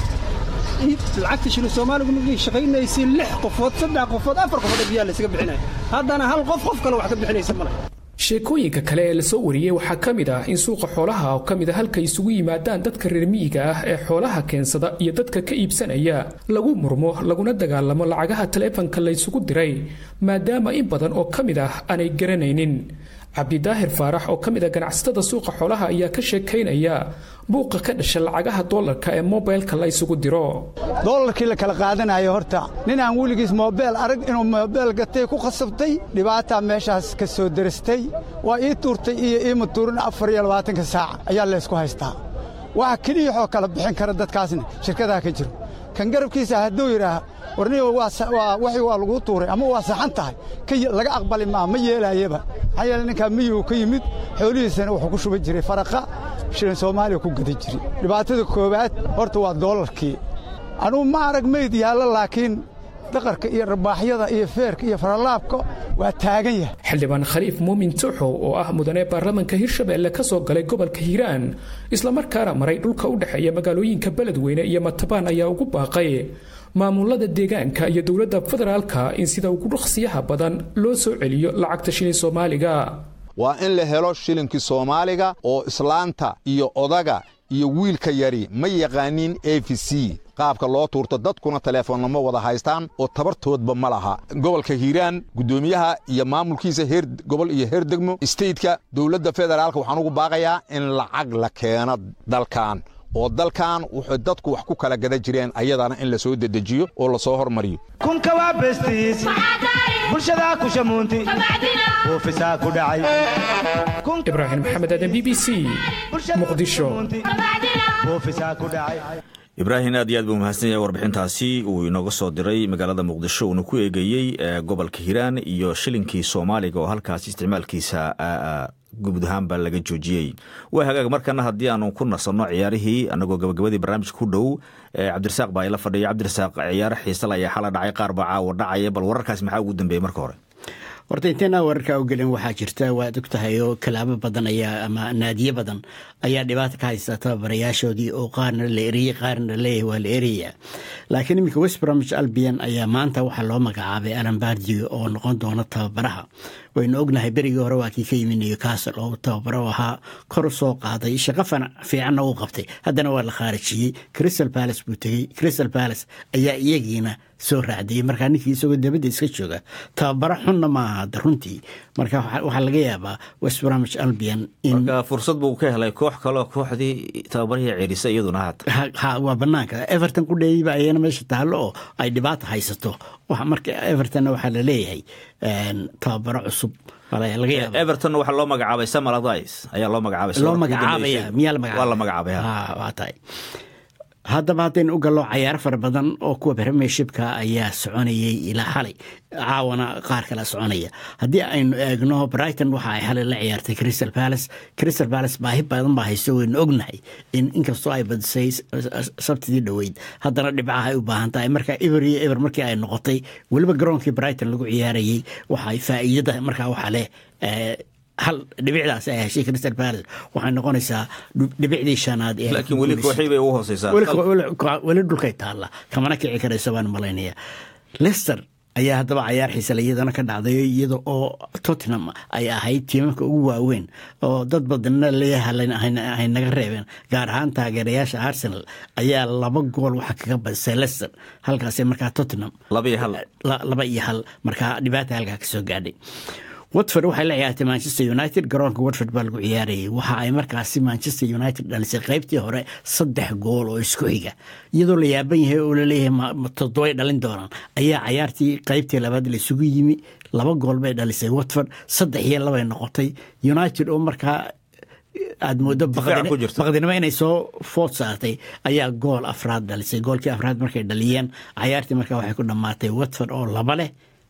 lacagta shilin soomaaligu markay shaqaynaysay lix qofood saddex qofood afar qofood ee biyaha laysaga bixinaya haddana hal qof qof kale wax ka bixinaysa male sheekooyinka kale ee lasoo wariyey waxaa ka mid ah in suuqa xoolaha oo ka mid a halka isugu yimaadaan dadka reer miyiga ah ee xoolaha keensada iyo dadka ka iibsanaya lagu murmo laguna dagaalamo lacagaha taleefanka laysugu diray maadaama in badan oo ka mid ah aanay garanaynin cabdidaahir faarax oo ka mid a ganacsatada suuqa xoolaha ayaa ka sheekaynaya buuqa ka dhasha lacagaha doolarka ee mobilka la ysugu diro doolarkii la kala qaadanayo horta nin aan weligiis moobeel arag inuu moobeel gatay ku khasabtay dhibaataa meeshaas ka soo derastay waa ii tuurtay iyo iima tuurin afar iyo labaatanka saaca ayaa laysku haystaa waxa keliyaxoo kala bixin kara dadkaasna shirkadaha ka jiro kan garabkiisa hadduu yidhaah warniyo waxii waa laguu tuuray ama waa saxan tahay laga aqbali maa ma yeelaayaba maxaa yeele ninkaa miyuu ka yimid xoolihiisana wuxuu ku shuban jiray faraqa shilin soomaaliya ku gada jiray dhibaatada koowaad horta waa doolarkii anugu ma arag mayd yaallo laakiin daqarka iyo rabaaxyada iyo feerka iyo faralaabka waa taagan yahay xildhibaan khaliif muumin tuuxow oo ah mudane baarlamanka hirshabeelle ka soo galay gobolka hiiraan islamarkaana maray dhulka u dhexeeya magaalooyinka beledweyne iyo matabaan ayaa ugu baaqay maamulada deegaanka iyo dowladda federaalka in sida ugu dhaqsiyaha badan loo soo celiyo lacagta shilin soomaaliga waa in la helo shilinkii soomaaliga oo islaanta iyo odaga iyo wiilka yari ma yaqaaniin a v c qaabka loo tuurto dadkuna teleefoonnama wada haystaan oo tabartoodba ma laha gobolka hiiraan guddoomiyaha iyo maamulkiisa heer gobol iyo heer degmo isteytka dowladda federaalka waxaan ugu baaqayaa in lacag la keeno dalkan oo dalkan wuxuu dadku wax ku kala gada jireen ayadana in la soo dedejiyo oo la soo hormariyo kunka waa bestiis bulshadaa ku shamuunti buufisaa ku dhacay ibraahim maxamed aadan b b c muqdisho buufisaa ku dhacay ibraahim aad iyo aad buu mahadsan yahay warbixintaasi uu inooga soo diray magaalada muqdisho uuna ku eegeeyey gobolka hiiraan iyo shilinkii soomaaliga oo halkaasi isticmaalkiisa guud ahaanba laga joojiyey waa hagaag markana haddii aanu ku nasanno ciyaarihii annagoo gabagabadii barnaamijka ku dhow cabdirasaaq baa ila fadhiya cabdirasaaq ciyaaro xiisal ayaa xala dhacay qaar baa caawa dhacaya bal wararkaas maxaa ugu dambeeyey marka hore horta inteenaa wararka u gelin waxaa jirta waad og tahay oo kalaabo badan ayaa ama naadiye badan ayaa dhibaata ka haysta tababarayaashoodii oo qaarna la eriyey qaarna leeyahay waa la eraya laakiin iminka westbromich albion ayaa maanta waxaa loo magacaabay alan bardio oo noqon doona tababaraha waynu ognahay berigii hore waa kii ka yimi newcastle oo tababaro ahaa kor u soo qaaday shaqo fiicanna uu qabtay haddana waa la khaarijiyey crystal palace buu tegey crystal palace ayaa iyagiina soo raacdayey markaa ninkii isagoo dabadda iska jooga tababaro xunna ma aha runtii marka waxaa laga yaabaa westbromich albion marka fursad buu ka helay koox kaleo kooxdii tababarihii ceerisa iyaduna haata waa banaanka everton ku dheeyba ayana meesha taallo oo ay dhibaata haysato marka evertonna waxaa la leeyahay tababaro cusub everton waxaa loo magacaabay samal adis ayaa loo magacaabay loo magacaabaya miyaa la waa la magacaabay waa tahay haddaba haddaynu u gallo cayaaro fara badan oo kuwa premiershipka ayaa soconayay ilaa xalay caawana qaar kala soconaya haddii aynu eegno brighton waxa ay xalay la ciyaartay crystal palace crystal palace baahi badan baa hayso waynu ognahay in inkastoo ay badisay sabtidii dhoweyd haddana dhibcaha ay u baahan tahay marka eber iyo eber markii ay noqotay weliba garoonkii brighton lagu ciyaarayay waxay faa'iidada markaa waxaa leh hal dhibicdaas ay heshay crystal palace waxay noqonaysaa dhibicdii shanaad laakiin weli kooxii bay ugu hooseysaa weli dhulkay taalla kamana kici karaysa baan malaynaya leicester ayaa haddaba cayaar xiisale iyadana ka dhacday iyada oo tottenham ay ahayd tiimamka ugu waaweyn oo dad badanna leeyahay naga reebeen gaar ahaan taageerayaasha arsenal ayaa laba gool waxa kaga badisay leicester halkaas markaa tottenham laba iyo hal markaa dhibaata halkaa kasoo gaadhay watford waxay la ciyaartay manchester united garoonka watford baa lagu ciyaarayay waxa ay markaasi manchester united dhalisay qaybtii hore saddex gool oo isku xiga iyadoo la yaaban yahay oo laleeyahay toddobay dhalin doonaan ayaa cayaartii qaybtii labaad la isugu yimi laba gool bay dhalisay watford saddex iyo labay noqotay united oo markaa aad moodo baqdinimo inay soo food saartay ayaa gool afraad dhalisay goolkii afraad markay dhaliyeen cayaartii markaa waxay ku dhammaatay watford oo laba leh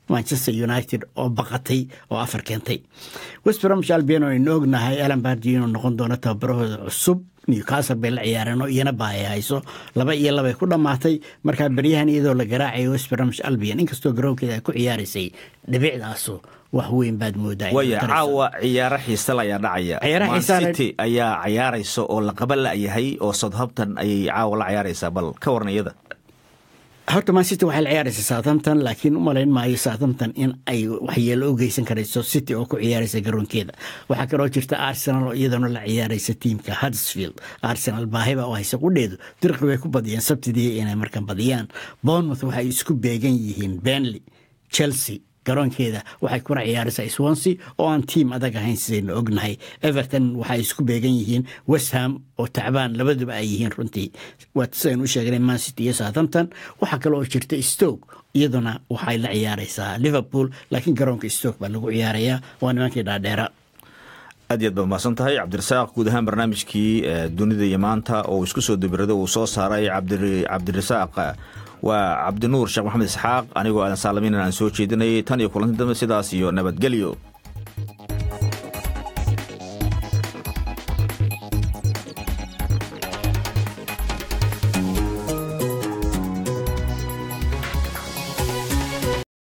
manchester united oo baqatay oo afar keentay westbromwich albion oo aynu ognahay alan bardi inuu noqon doono tababarahooda cusub newcastle bay la ciyaareen oo iyana baaya hayso laba iyo labay ku dhammaatay markaa beryahan iyadoo la garaacayo westbromwich albion inkastoo garoonkeeda ay ku ciyaaraysay dhibicdaasu wax weyn baad moodaa waya caawa ciyaaro xiisal ayaa dhacaya Ciyaaro Man xiisa leh- city ayaa ciyaaraysa oo la qaba la'yahay oo southampton ayay caawa la ciyaaraysaa bal ka waran iyada horta man city waxay la ciyaaraysa southampton laakiin u malayn maayo southampton in ay waxyeelo u geysan karayso city oo ku ciyaaraysa garoonkeeda waxaa kaloo jirta arsenal oo iyadana la ciyaaraysa tiimka huddersfield arsenal baahiba oo haysa qudheedu dirqi way ku badiyeen sabtidii inay markan badiyaan bournemouth waxay isku beegan yihiin benley chelsea garoonkeeda waxay kuna ciyaaraysaa swansea oo aan tiim adag ahayn sidaynu ognahay everton waxay isku beegan yihiin westham oo tacbaan labaduba ay yihiin runtii waa sidaynu u sheegnay man city iyo southampton waxaa kale oo jirta stoke iyaduna waxay la ciyaaraysaa liverpool laakiin garoonka stoke baa lagu ciyaarayaa waa nimankii dhaadheera aad iyo aad baa mahadsan tahay cabdirasaaq guud ahaan barnaamijkii eh, dunida iyo maanta oo uu isku soo dubirada uu soo saaray cabdiri- cabdirasaaq eh, waa cabdinuur sheekh maxamed isxaaq anigoo aadan saalamiin aan soo jeedinayay tan iyo kulanti dambe sidaas iyo nabadgelyo